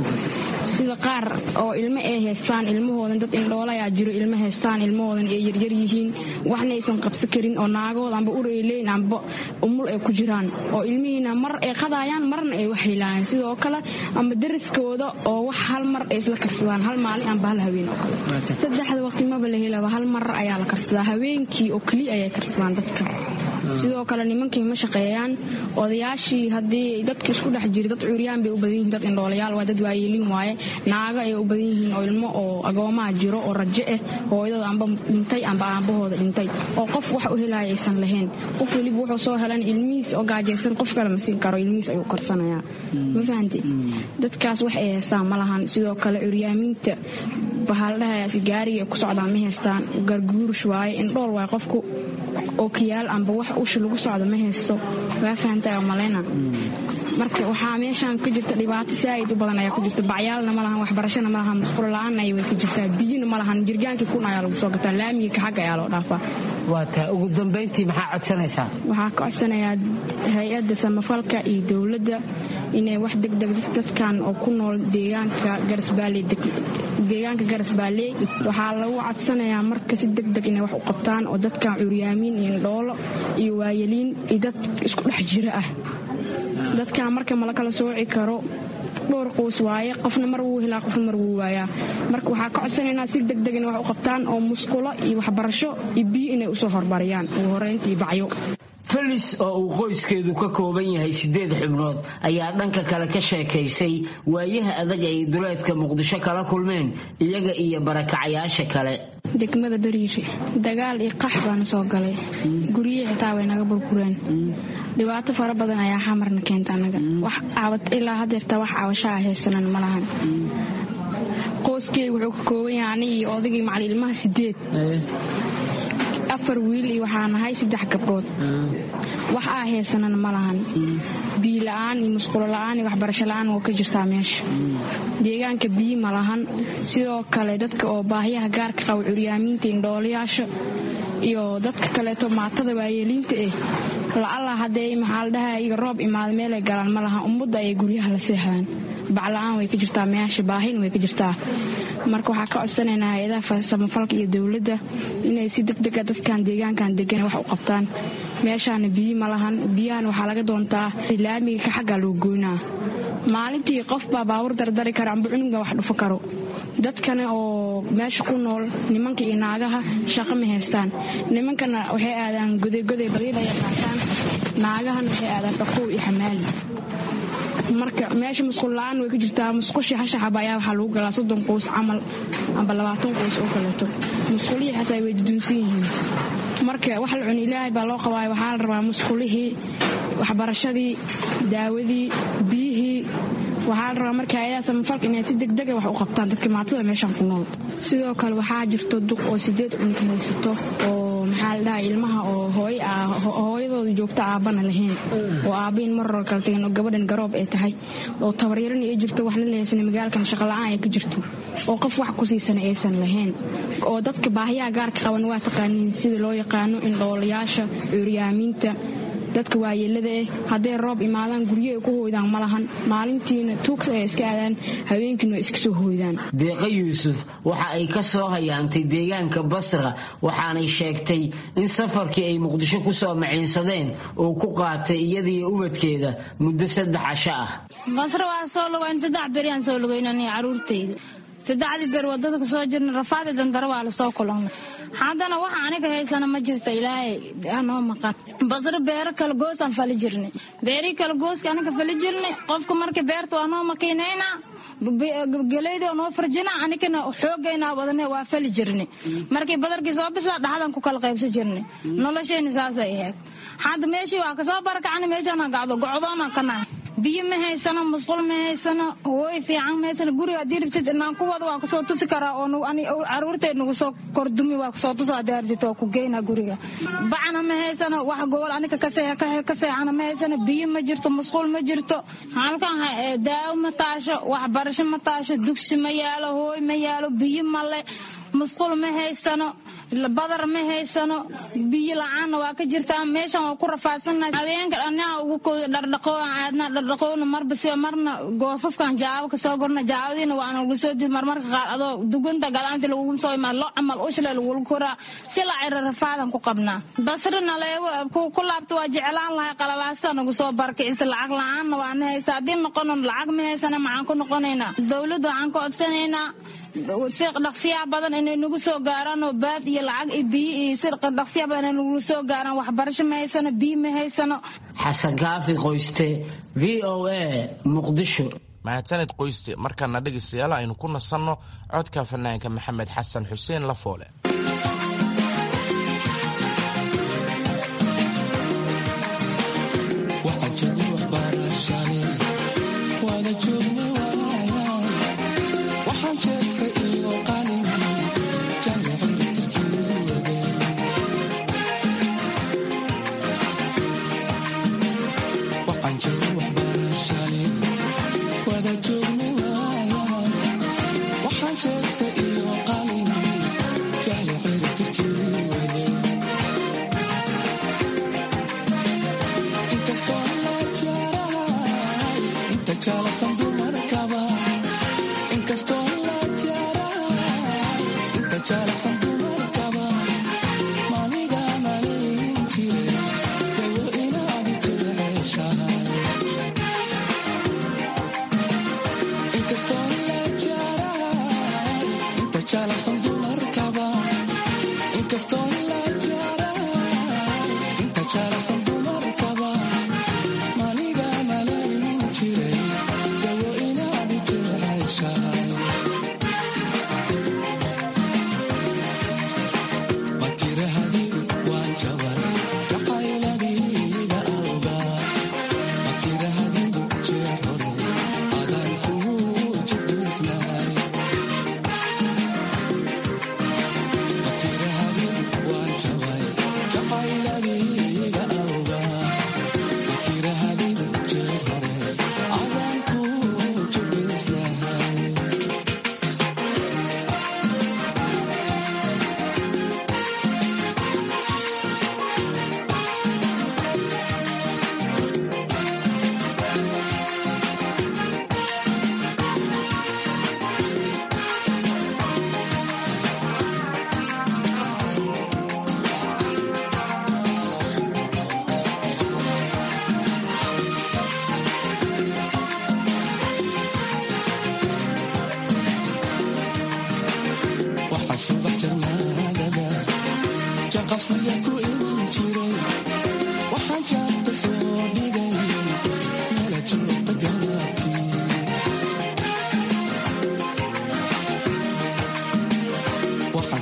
sida qaar oo ilmo ay haystaan ilmahoodan dad indhoolo ayaa jiro ilmo haystaan ilmahoodan ay yaryar yihiin waxna aysan qabsan karin oo naagahood amba ur ay leeyin amba umul ay ku jiraan oo ilmihiina mar ay qadaayaan marna ay wax helaayaan sidoo kale amba dariskooda oo wax hal mar ay isla karsadaan hal maalin amba hal haween oo kale saddexda waqti maba la helaba hal mar ayaa la karsadaa habeenkii oo keliya ayay karsadaan dadka sidoo kale nimankii ma shaqeeyaan odayaashii haddii dadka isku dhex jira dad curyaan bay u badan yihiin dad indhoolayaal waa dad waayeelin waaye naago ayay u badan yihiin oo ilmo oo agoomaha jiro oo rajo ah hooyadooda amba dhintay amba aabahooda dhintay oo qof wax u helaya aysan lahayn qof weliba wuxuu soo helan ilmihiis oo gaajaysan qof kale ma siin karo ilmihiis ayuu karsanayaa ma fahanti dadkaas wax ay haystaan ma lahan sidoo kale curyaaminta bahaldhahayaasi gaariga ku socdaan ma haystaan garguurush waaye indhool waaye qofku oo kiyaal amba wax usha lagu socdo ma haysto waa fahantaa oo malayna marka waxaa meeshaan ka jirta dhibaato saaid u badan ayaa ku jirta bacyaalna ma lahan waxbarashana ma lahan musqulo la-aanna ay way ka jirtaa biyina ma lahan jirgaankii kun ayaa lagu soo gataa laamiga kaxagga ayaa loo dhaafaa waa taa ugu dambayntii maxaa codsanaysaa waxaa ka codsanayaa hay-adda samafalka iyo dowladda inay wax degdeg dadkan oo ku nool deegaanka garasbaalley deegaanka garasbaalley waxaa lagu codsanayaa marka si degdeg inay wax u qabtaan oo dadkan curyaamiin iyo indhoolo iyo waayeliin iyo dad isku dhex jira ah dadkan marka mala kala sooci karo dhowr qoys waaye qofna mar wuu helaa qofna mar wuu waayaa marka waxaa ka codsanaynaa si degdeg inay wax u qabtaan oo musqulo iyo waxbarasho iyo biyo inay usoo hormariyaan ugu horeyntii bacyo felis oo uu qoyskeedu ka kooban yahay sideed xubnood ayaa dhanka kale ka sheekaysay waayaha adag ay duleedka muqdisho kala kulmeen iyaga iyo barakacayaasha kale degmada beriire dagaal iyo qax baana soo galay guryihii xitaa way naga burbureen dhibaato fara badan ayaa xamarna keenta anaga ilaa hadeerta wax cabashaa haysanan ma lahan qoyskeyga wuxuu ka kooban yahay ani iyo odagii macali ilmaha sideed afar wiil iyo waxaa nahay saddex gabdhood wax aa haysanana ma lahan biila-aan iyo musqulo la-aan iyo waxbarasho la-aan oo ka jirtaa meesha deegaanka biyi ma lahan sidoo kale dadka oo baahiyaha gaarka qaba curyaamiinta indhoolayaasha iyo dadka kaleeto maatada waayeeliinta eh la'alla haddee maxaa la dhahaa iga roob imaada meelay galaan ma lahan ummadda ayay guryaha la seexdaan bacla-aan way ka jirtaa meyaasha baahina way ka jirtaa marka waxaa ka codsanaynaa hay-adaha samafalka iyo dowladda inay si degdega dadkan deegaankan degan wax u qabtaan meeshaana biyi ma lahan biyahan waxaa laga doontaa laamiga ka xaggaa loo goynaa maalintii qof baa baawur dardari kara amba cunugba wax dhufo karo dadkana oo meesha ku nool nimanka iyo naagaha shaqo ma haystaan nimankana waxay aadaan godegoday bariidaya qaataan naagahana waxay aadaan dhaqow iyo xamaali marka meesha musqul la-aan way ka jirtaa musqushii hashaxaba ayaa waxaa lagu galaa soddon qoys camal amba labaatan qoys oo kaleeto musqulihii xataa way duduunsan yihiin marka wax la cuni ilaahay baa loo qabaayo waxaa la rabaa musqulihii waxbarashadii daawadii biyihii waxaa la rabaa marka hay-adaha samafalka inay si degdega wax u qabtaan dadka maatada meeshaan ku nool sidoo kale waxaa jirto duq oo sideed cunto haysato oo maxaa la dhahaa ilmaha oo hooy ah hooyadooda joogta aabbana lahayn oo aabbahin maror kala tageen oo gabadhan garoob ay tahay oo tabaryarana ay jirto waxna la haysan magaalkan shaqola'aan ay ka jirto oo qof wax ku siisana aysan lahayn oo dadka baahiyaha gaarka qaban waa taqaaniin sida loo yaqaano indhoolayaasha curyaamiinta dadka waayeelada eh hadday roob imaadaan guryo ay ku hooydaan ma lahan maalintiina tuugsa ay iska aadaan habeenkiina iska soo hooydaan deeqa yuusuf waxa ay ka soo hayaantay deegaanka basra waxaanay sheegtay in safarkii ay muqdisho ku soo maciinsadeen uu ku qaatay iyadiiyo ubadkeeda muddo saddex casho ah basra waa soo lugayn saddex beriyaan soo lugaynaniyo caruurtayda saddexdii beer wadada ku soo jirna rafaadi dandaro waa lasoo kulannay haddana waxa aniga haysana ma jirto ilaahay anoo maqan basro beero kala goosaan fali jirnay beerii kala gooska aniga fali jirnay qofka marka beerta waa noo makiinayna geleyda noo farjina anigana xoogaynaa wadane waa fali jirnay markii badarkii soo bisaa dhaxdan ku kala qaybsan jirnay noloshayna saasay ahayd hadda meeshii waa kasoo barakacana meeshaana gacdo gocdoona ka nahay biyo ma haysano musqul ma haysano hooy fiican ma haysano guriga haddii rabtid inaan ku wado waa kusoo tusi karaa oo caruurteed nagu soo kordumi waa kusoo tusa haddii rabtid waa ku geynaa guriga bacna ma haysano wax gobol aniga ka seexana ma haysano biyo ma jirto musqul ma jirto halkan daawo ma taasho waxbarasho ma taasho dugsi ma yaalo hooy ma yaalo biyo male musqul ma haysano badar ma haysano biyo la-aanna waa ka jirtaa meeshan waa ku rafaadsannahay habeenka dhannaha ugu kooda dhardhaqooan aadna dhardhaqoona marba siba marna goofafkan jaabo kasoo gorna jaabadiina waana lagu soo dii marmarka qaar adoo dugunta galaanti lagugu soo imaad loo camal ushle lagula koraa si la cira rafaadan ku qabnaa basrina leewo ku laabta waa jeclaan lahay qalalaasta nagu soo barkicisa lacag la-aanna waana haysa haddii noqono lacag ma haysana maxaan ku noqonaynaa dowladda waxaan ka codsanaynaa si dhaqsiyaa badan inay nagu soo gaaraan oo baad iyo lacag iyo biyo iyo si dhaqsiyaa badan inay nagu soo gaaraan waxbarasho ma haysano biyo ma haysano xasan kaafi qoyste v o a muqdisho mahadsaned qoyste markaana dhegaystayaal aynu ku nasanno codka fanaanka maxamed xasan xuseen lafoole Inkastoo la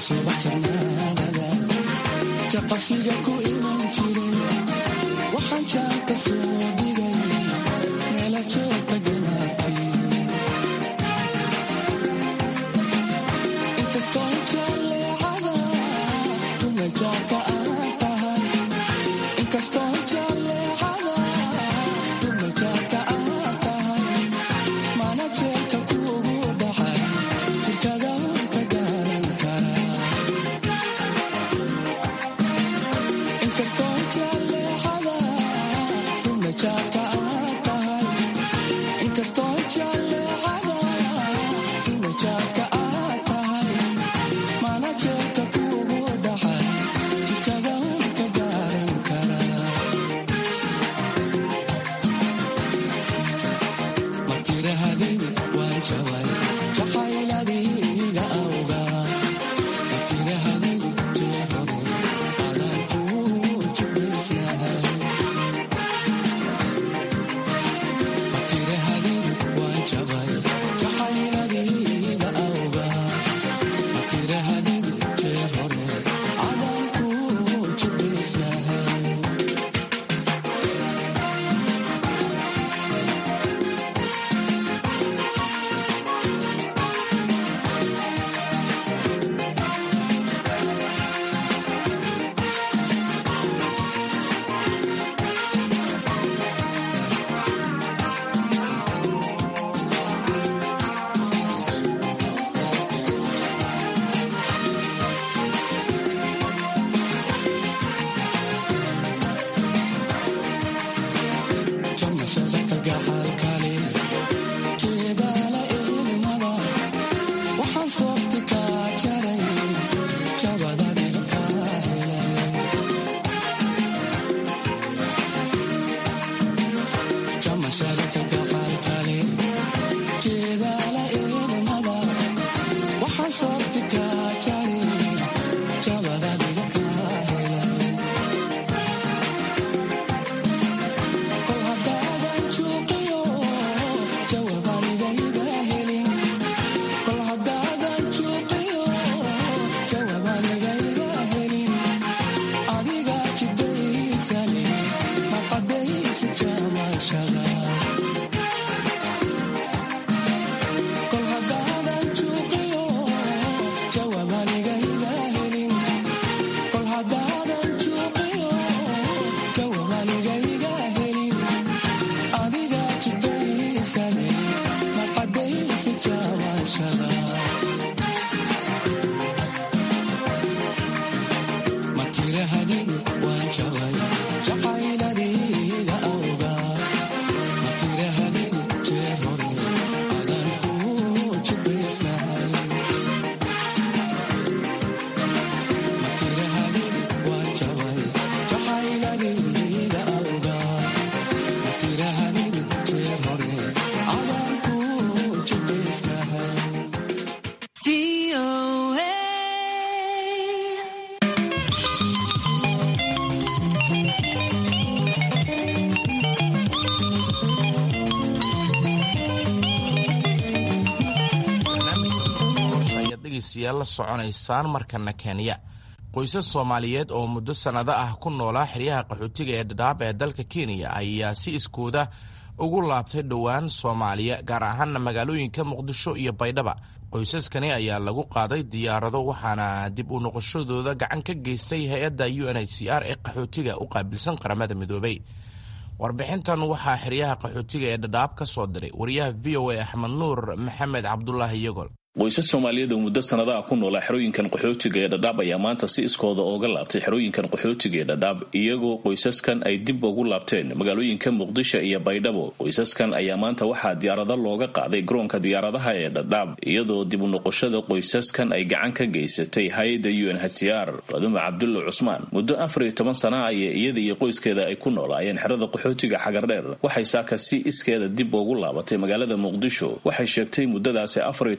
la soconaysaan markana kenya qoysas soomaaliyeed oo muddo sannado ah ku noolaa xeryaha qaxootiga ee dhadhaab ee dalka kenya ayaa si iskooda ugu laabtay dhowaan soomaaliya gaar ahaana magaalooyinka muqdisho iyo baydhaba qoysaskani ayaa lagu qaaday diyaarado waxaana dib u noqoshadooda gacan ka geystay hay-adda u n h c r ee qaxootiga u qaabilsan qaramada midoobay warbixintan waxaa xeryaha qaxootiga ee dhadhaab ka soo diray wariyaha v o a axmed nuur maxamed cabdulaahi yogol qoysas soomaaliyeed oo muddo sanadaha ku noolaa xerooyinkan qaxootiga ee dhadhaab ayaa maanta si iskooda ooga laabtay xerooyinkan qaxootiga ee dhadhaab iyagoo qoysaskan ay dib ugu laabteen magaalooyinka muqdisho iyo baydhabo qoysaskan ayaa maanta waxaa diyaarado looga qaaday garoonka diyaaradaha ee dhadhaab iyadoo dib u noqoshada qoysaskan ay gacan ka geysatay hay-adda u n h c r fadume cabdulla cusmaan muddo afar iyo toban sana aya iyada iyo qoyskeeda ay ku noolaayeen xerada qaxootiga xagardheer waxay saaka si iskeeda dib ugu laabatay magaalada muqdisho waxay sheegtay muddadaasi afar iyo tobanka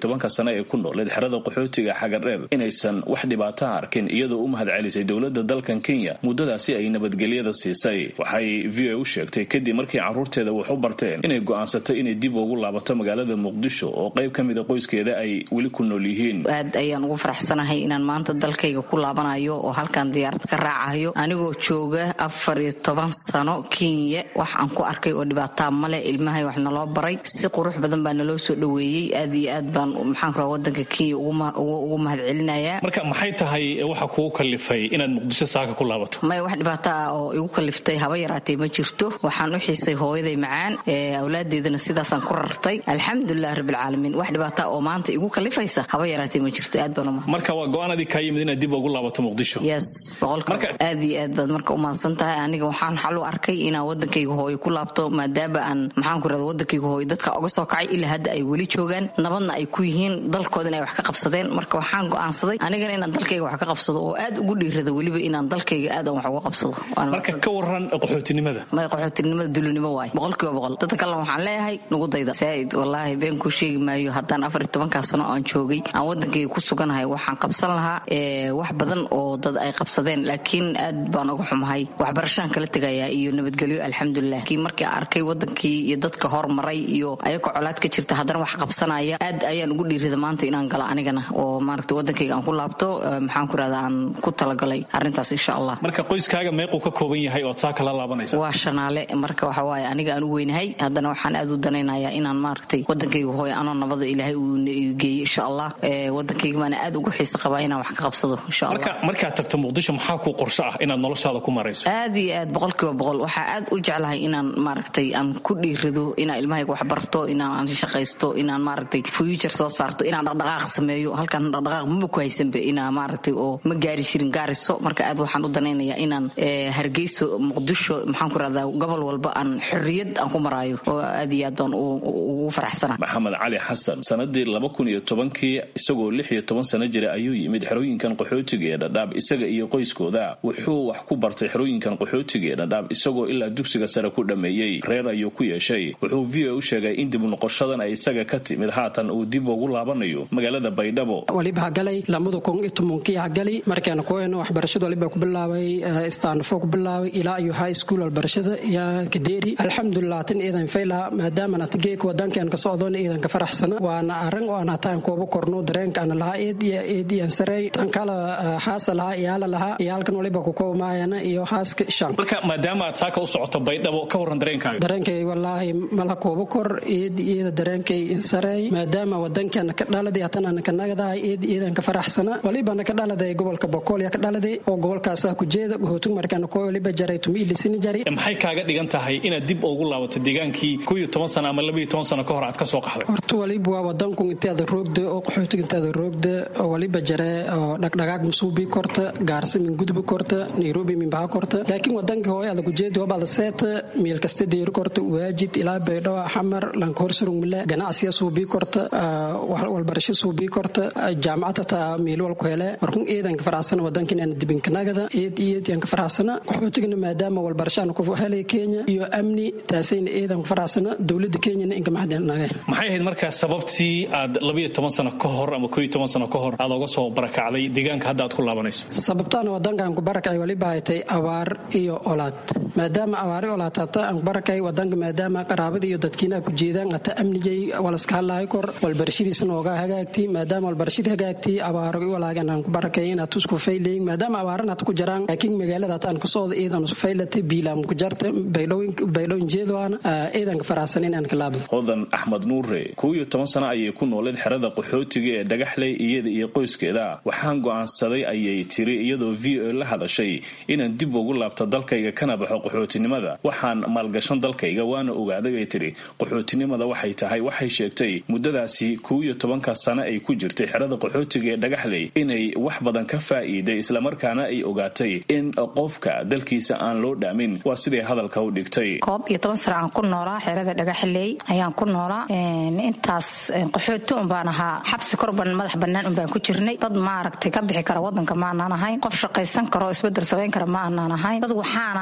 sane ee ku nooleed xerada qaxootiga xagardheer inaysan wax dhibaataha arkin iyadoo u mahad celisay dowladda dalkan kenya muddadaasi ay nabadgelyada siisay waxay v o u sheegtay kadib markii carruurteeda wax u barteen inay go'aansatay inay dib ugu laabato magaalada muqdisho oo qayb ka mida qoyskeeda ay weli ku nool yihiin aad ayaan ugu faraxsanahay inaan maanta dalkayga ku laabanayo oo halkan diyaarad ka raacayo anigoo jooga afar iyo toban sano kenya wax aan ku arkay oo dhibaataa male ilmahay wax naloo baray si qurux badan baa naloo soo dhoweeyey aad iyo aad baan maxaan kuraa wadanka kenya ugu mahad celinayaa marka maxay tahay waxa kugu kalifay inaad muqdisho saaka ku laabato maya wax dhibaato ah oo igu kaliftay haba yaraatee ma jirto waxaan u xiisay hooyaday macaan awlaadeedana sidaasaan ku rartay alxamdulilah rabbilcaalamiin wax dhibaata oo maanta igu kalifaysa haba yaraatee ma jirto aad baan uma marka waa go-aan adii kaa yimid inaad dib ugu laabato muqdisho yes boqolka aad iyo aad baad marka umahadsan tahay aniga waxaan xal u arkay inaan wadankayga hooyo ku laabto maadaama aan maxaan ku irahda wadankayga hooyo dadka oga soo kacay ilaa hadda ay weli joogaan nabadna ay ku yihiin dalkooda in ay wax ka qabsadeen marka waxaan go'aansaday anigana inaan dalkayga wax ka qabsado oo aad ugu dhiirada weliba inaan dalkayga aad aan wax uga qabsado marka ka waran qaxootinimada may qaxootinimada dulinimo waay boqolkiiba boqol dadka kalena waxaan leeyahay nugu dayda saaid wallaahi been kuu sheegi maayo haddaan afar iyo tobankaa sano aan joogay aan wadankayga ku suganahay waxaan qabsan lahaa wax badan oo dad ay qabsadeen laakiin aad baan uga xumahay waxbarashaan kala tegayaa iyo nabadgelyo alxamdulilah laakiin markii arkay wadankii iyo dadka hormaray iyo ayagoo colaad ka jirta haddana wax qabsanaya aad ayaan ugu dhiirida maanta inaan galo anigana oo maaragta wadankayga aan ku laabto maxaan ku irahda aan ku talagalay arrintaas insha allah marka qoyskaaga meequu ka kooban yahay ood saa kala laabanaysa waa shanaale marka waxa waaye aniga aan u weynahay haddana waxaan aad u danaynayaa inaan maaragtay wadankayga hooyo anoo nabada ilaahay uu geeyey insha allah wadankayga baana aad ugu xiisa qabaa inaan wax ka qabsado insha allah marka markaad tagto muqdisho maxaa kuu qorsho ah inaad noloshaada ku marayso aad iyo aad boqolkiiba boqol waxaa aad u jeclahay inaan maaragtay aan ku dhiirado inaan ilmahayga wax barto inaan shaqaysto inaan maaragtay future soo saarto inaan dhaqdhaqaaq sameeyo halkan dhaqdhaqaaq maba ku haysanba inaa maaragtay oo ma gaari jirin gaariso marka aad waxaan u danaynayaa inaan hargeyso muqdisho maxaan ku rahdaa gobol walba aan xorriyad aan ku maraayo oo aad iyo aad baan ugu faraxsanahay maxamed cali xasan sanadii laba kun iyo tobankii isagoo lix iyo toban sano jira ayuu yimid xerooyinkan qaxootiga ee dhadhaab isaga iyo qoyskooda wuxuu wax ku bartay xerooyinkan qaxootiga ee dhadhaab isagoo ilaa dugsiga sare ku dhammeeyey reer ayuu ku yeeshay wuxuu v o u sheegay in dib noqoshadan ay isaga ka timid haatan uu dib ugu laabanayo magaalada baydhabo waliba hagalay lamada kun iyo tobankii hagali markaan kuween waxbarashada waliba ku bilaabay stanfo ku bilaabay ilaa iyo high school waxbarashada iyo kadeeri alxamdulilah tan iidan fayla maadaama nata geeka wadankan ka socdoona iidan ka faraxsana waana arrin oo aan hataan kooba korno dareenka ana lahaa eed iyo eed iyo sarey tan kala haasa lahaa iyaala lahaa iyaalkan waliba ku koomaayana iyo haaska shan marka maadaama aad saaka u socoto baydhabo ka waran dareenkaaga dareenkay wallaahi mala kooba kor eed iyada dareenkay insarey maadaama wadankan ka dhaladay hatan ana ka nagadahay eed iyadan ka faraxsana walibana ka dhaladay gobolka boqolya ka dhaladay oo gobolkaasa ku jeeda gohootug markaan ko waliba jaray tumiilisini jari maxay kaaga dhigan tahay inaad dib ugu laabato deegaankii ko iyo toban sano ama labaiyo toban sano ka hor aad ka soo qaxday horta waliba waa wadanku inteeda roogda oo qaxootig inteeda roogda oo waliba jare oo dhagdhagaag masuubi korta gaarsa min gudbi korta nairobi min baha korta laakiin wadanka hooy ada kujeedi hobada seeta meel kasta deeri korta waajid ilaa baydhabo xamar lanka horsurugmile ganacsiya suubii korta walbarasho suubii korta jaamacad hataa meel walku hele markun eedanka faraxsana wadanka inaan dibinkanagada eed eed yaan ka faraxsana qaxootigana maadaama walbarashaan ku helay kenya iyo amni taasayna eedan ku faraxsana dowlada kenyana inka maxdinaga maxay ahayd markaa sababtii aad labaiyo toban sano ka hor ama kooiyo toban sano ka hor aad oga soo barakacday deegaanka hadda aad ku laabanayso sababtaana wadankan ku barakacay waliba haytay abaar iyo olaad maadaama abaari olaad hata aan ku barakay wadanka maadaama qaraabada iyo dadkiina ku jeedaan hata amnigay walaska hadlaayo kor walbarashadiisana oga hagaagti maadaama walbarashadii hagaagti abaaro walaagan aan ku barakay inaad tusku faylayin maadaama abaaran hata ku jiraan laakiin magaalada hata aan ka socda iidan usku faylata biilaam ku jarta baydhowin jeedoana iidanka faraxsan inaan ka laabdo hodan axmed nuure kow iyo toban sano ayay ku nooleed xerada qaxootiga ee dhagaxley iyada iyo qoyskeeda waxaan go'aansaday ayay tiri iyadoo v o la hadashay inaan dib ugu laabto dalkayga kana baxo qaxootinimada waxaan maalgashan dalkayga waana ogaaday bay tiri qaxootinimada waxay tahay waxay sheegtay muddadaasi kow iyo tobanka sano ay ku jirtay xerada qaxootiga ee dhagaxley inay wax badan ka faa'iiday islamarkaana ay ogaatay in qofka dalkiisa aan loo dhaamin waa siday hadalka u dhigtay koob iyo toban sano aan ku noolaa xerada dhagaxley ayaan ku noolaa intaas qaxooti un baan ahaa xabsi korban madax bannaan un baan ku jirnay dad maaragtay ka bixi kara wadanka maanaan ahayn qof shaqaysan karo isbedel samayn kara ma aanaan ahayn dad waxaan ahayn kaar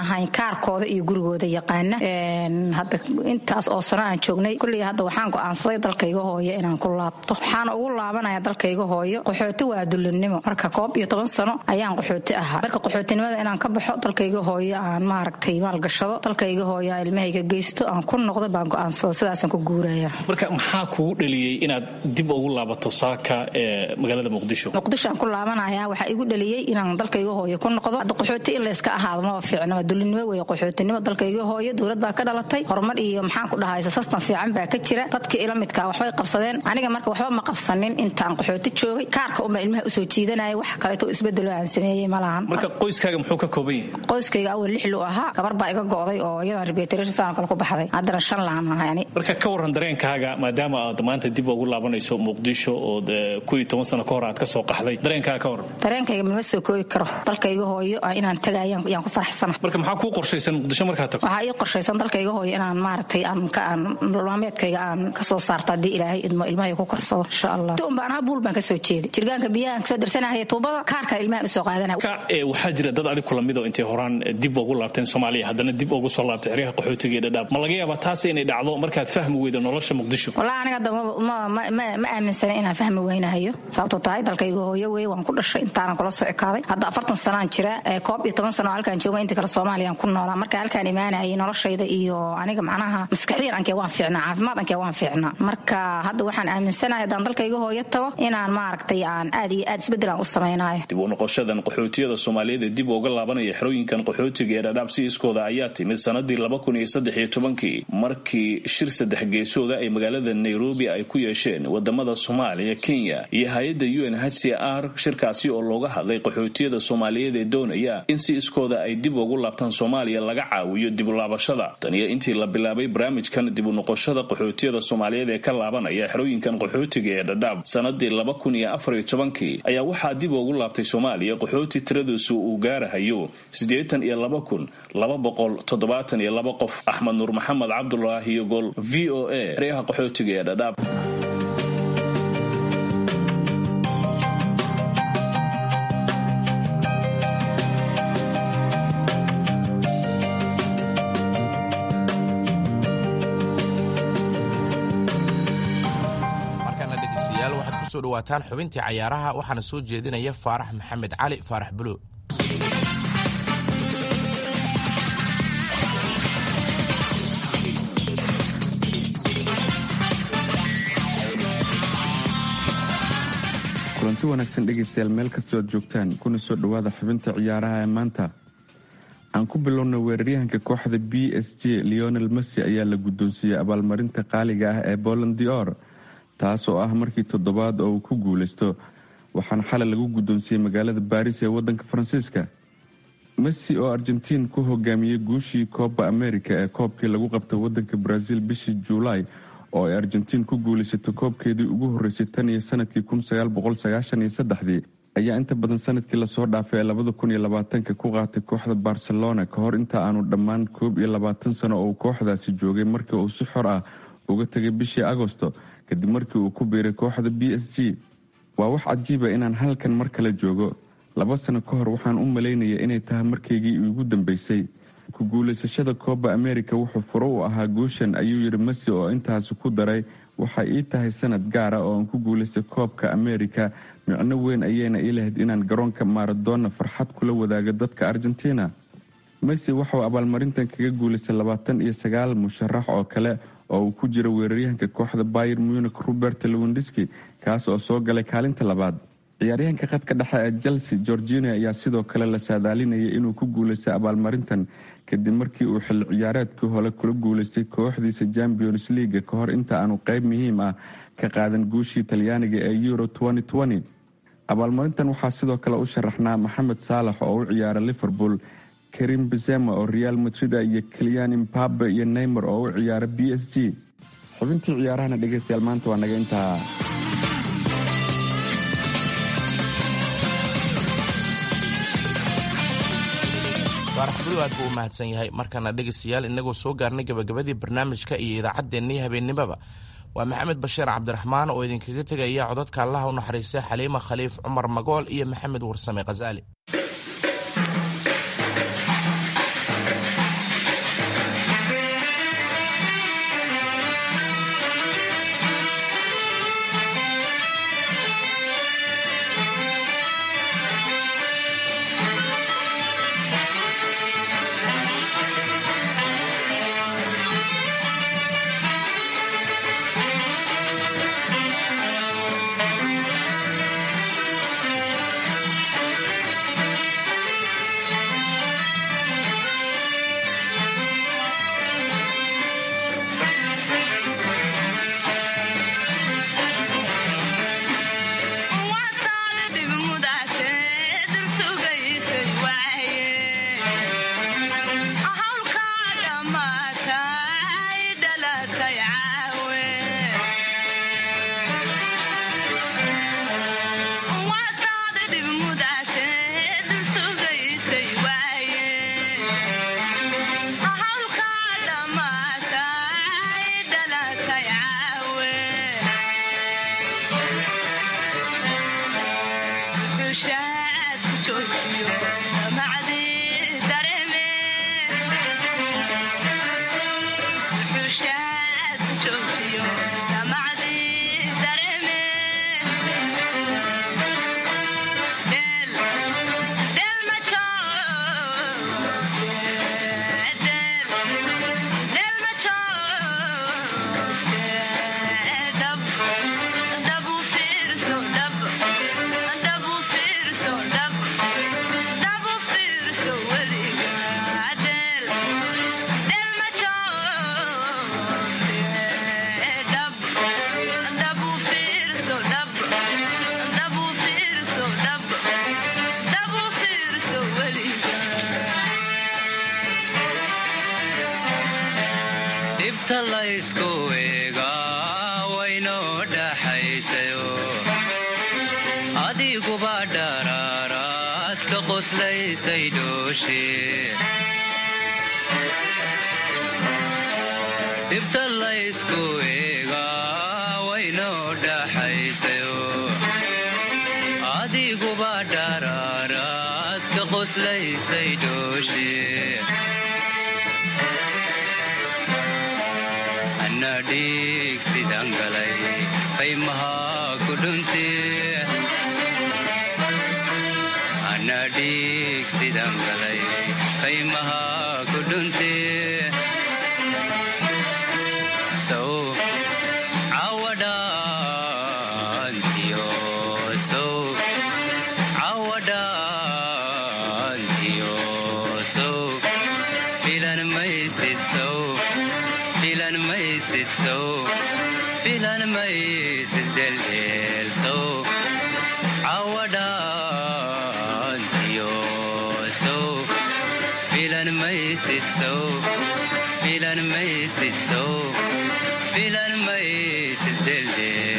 kaarkooda iyo gurigooda yaqaana hadda intaas oo sano aan joognay kulley hadda waxaan go'aansaday dalkayga hooyo inaan ku laabto waxaana ugu laabanaya dalkayga hooyo qaxooti waa dulinimo marka koob iyo toban sano ayaan qaxooti ahaa marka qaxootinimada inaan ka baxo dalkayga hooyo aan maaragtay maalgashado dalkayga hooyo aan ilmahayga geysto aan ku noqdo baan go'aansada sidaasaan ku guuraya marka maxaa kugu dhaliyey inaad dib ugu laabato saaka ee magaalada muqdisho muqdisho aan ku laabanaya waxaa igu dhaliyey inaan dalkayga hooyo ku noqdo hadda qaxooti in layska ahaado maba fiicnaba dulinimo weeye qaxootinimo dalkayga hooyo dowlad baa ka dhalatay horumar iyo maxaan ku dhahay sastan fiican baa ka jira dadkii ila midkaa waxbay qabsadeen aniga marka waxba ma qabsanin intaan qaxooti joogay kaarka unbaa ilmaha usoo jiidanaya wax kaleeto isbedelo aan sameeyey ma lahan marka qoyskaaga muxuu ka kooban yahay qoyskayga awal lix lu ahaa gabar baa iga go'day oo iyadan rebeteration saan kale ku baxday haddana shan lahan ahay ani marka ka waran dareenkaaga maadaama aad maanta dib ugu laabanayso muqdisho oo kuwii toban sano ka hor aad ka soo qaxday dareenkaaga ka waran dareenkayga malma soo koobi karo dalkayga hooyo inaan tagayaan yaan ku faraxsana marka maxaa kuu qorshaysan muqdisho markaad tagto waxaa ii qorshaysan dalkayga hooyo inaan maaragtay aan ka aan maalmeedkayga aan ka soo saarto haddii ilaahay idmo ilmahay ku korsado insha allah tuun baan ahaa buul baan ka soo jeeday jirgaanka biyahan kasoo darsanahaya tuubada kaarka ilmahan usoo qaadanaya waxaa jira dad adig kula midoo intay horaan dib ugu laabteen soomaaliya haddana dib ugu soo laabtay xeryaha qaxootiga ee dhadhaab ma laga yaabaa taas inay dhacdo markaad fahmi weydo nolosha muqdisho wallahi aniga hadda ma aaminsana inaan fahmi weynahayo sababtoo tahay dalkayga hooyo wey waan ku dhashay intaanan kula soo ekaaday hadda afartan sanaan jira koob iyo toban sano halkaan jooga inta kale soomaaliyaan ku noolaa marka halkaan imaanayay noloshayda iyo aniga macnaha maskaxiyan ankee waan fiicnaa caafimaad ankee waan fiicnaa marka hadda waxaan aaminsanahay haddaan dalkayga hooyo tago inaan maaragtay aan aad iyo aad isbeddel aan u samaynayo dib u noqoshadan qaxootiyada soomaaliyeed ee dib uga laabanaya xerooyinkan qaxootiga ee dhadhaab si iskooda ayaa timid sanadii laba kun iyo saddex iyo tobankii markii shir saddex geesooda ay magaalada nairobi ay ku yeesheen wadamada soomaaliya kenya iyo hay-adda u n h c r shirkaasi oo looga hadlay qaxootiyada soomaaliyeed ee doonaya in si iskooda ay dib ugu laabtaan soomaaliya laga caawiyo dib u laabashada taniyo intii la bilaabay barnaamijkan dib u noqoshada qaxootiyada soomaaliyeed ee ka laabanaya xerooyinkan qaxootiga ee dhadhaab sanadii laba kun iyo afar iyo tobankii ayaa waxaa dib ugu laabtay soomaaliya qaxooti tiradiisu uu gaarahayo siddeetan iyo laba kun laba boqol toddobaatan iyo laba qof axmed nuur maxamed cabdulaahi gol v o a xeryaha qaxootiga ee dhadhaab kusoo dhawaataan xubintii cayaaraha waxaana soo jeedinaya faarax maxamed cali faarax bulo kulanti wanaagsan dhegaystayaal meel kastoo aad joogtaan kuna soo dhowaada xubinta ciyaaraha ee maanta aan ku bilowna weeraryahanka kooxda b s j leonel messi ayaa la guddoonsiiyey abaalmarinta qaaliga ah ee boland dior taas oo ah markii toddobaad oo uu ku guulaysto waxaana xalay lagu guddoonsiiyey magaalada baris ee waddanka faransiiska messi oo argentiin ku hogaamiyey guushii kooba america ee koobkii lagu qabtay waddanka brazil bishii juulaay oo ay argentiin ku guulaysato koobkeedii ugu horreysay tan iyo sanadkii kunsagaalboqolsagaashaniyosaddexdii ayaa inta badan sanadkii lasoo dhaafay ee labada kun iyo labaatanka ku qaatay kooxda barcelona ka hor inta aanu dhammaan koob iyo labaatan sano oo uu kooxdaasi joogay markii uu si xor ah uga tegay bishii agosto kadib markii uu ku biiray kooxda b s g waa wax cajiiba inaan halkan mar kale joogo laba sano ka hor waxaan u malaynaya inay tahay markaygii ugu dambeysay ku guulaysashada kooba america wuxuu furo u ahaa guushan ayuu yidhi messi oo intaasi ku daray waxay ii tahay sanad gaara oo aan ku guulaystay koobka america micno weyn ayayna ii lahayd inaan garoonka maradona farxad kula wadaago dadka argentina messi waxauu abaalmarintan kaga guulaystay labaatan iyo sagaal musharax oo kale oo uu ku jiro weeraryahanka kooxda bayer munich robert lewindiski kaas oo soo galay kaalinta labaad ciyaaryahanka khadka dhexe ee chelsea georgina ayaa sidoo kale la saadaalinayay inuu ku guulaystay abaalmarintan kadib markii uu xilli ciyaareedkii hore kula guulaystay kooxdiisa champions leaga ka hor inta aanu qeyb muhiim ah ka qaadan guushii talyaaniga ee euro abaalmarintan waxaa sidoo kale u sharaxnaa maxamed saalax oo u ciyaara liverpool karim bezema oo real madrid iyo keliyan imbabe iyo neymar oo u ciyaara b s g xubintii ciyaarahana dhegeystayaal maanta waa naga intaa faarax bulo aad buu u mahadsan yahay markaana dhegaystayaal inagoo soo gaarnay gabagabadii barnaamijka iyo idaacaddeenii habeennimaba waa maxamed bashiir cabdiraxmaan oo idinkaga tegaya codadka allaha u naxariista xaliima khaliif cumar magool iyo maxamed warsame khasaali dhibta laysku eegaa waynoo dhaxaysayo adiguba dharaaraad ka qoslaysay dhooshe dhibta laysku eegaa waynoo dhaxaysayo adiguba dharaaraad ka qoslaysay dhooshe ana dhiig sidan galay qaymahaa ku dhunte ana dhiig sidan galay qaymahaa ku dhunte sow cawadhaantiyo sow cawadhaantiyo sow filan maysid sow filan maysid sow filan maysid deldeel sow cawadhaantiyo sow filan maysid sow filan maysid sow filan maysid deldeel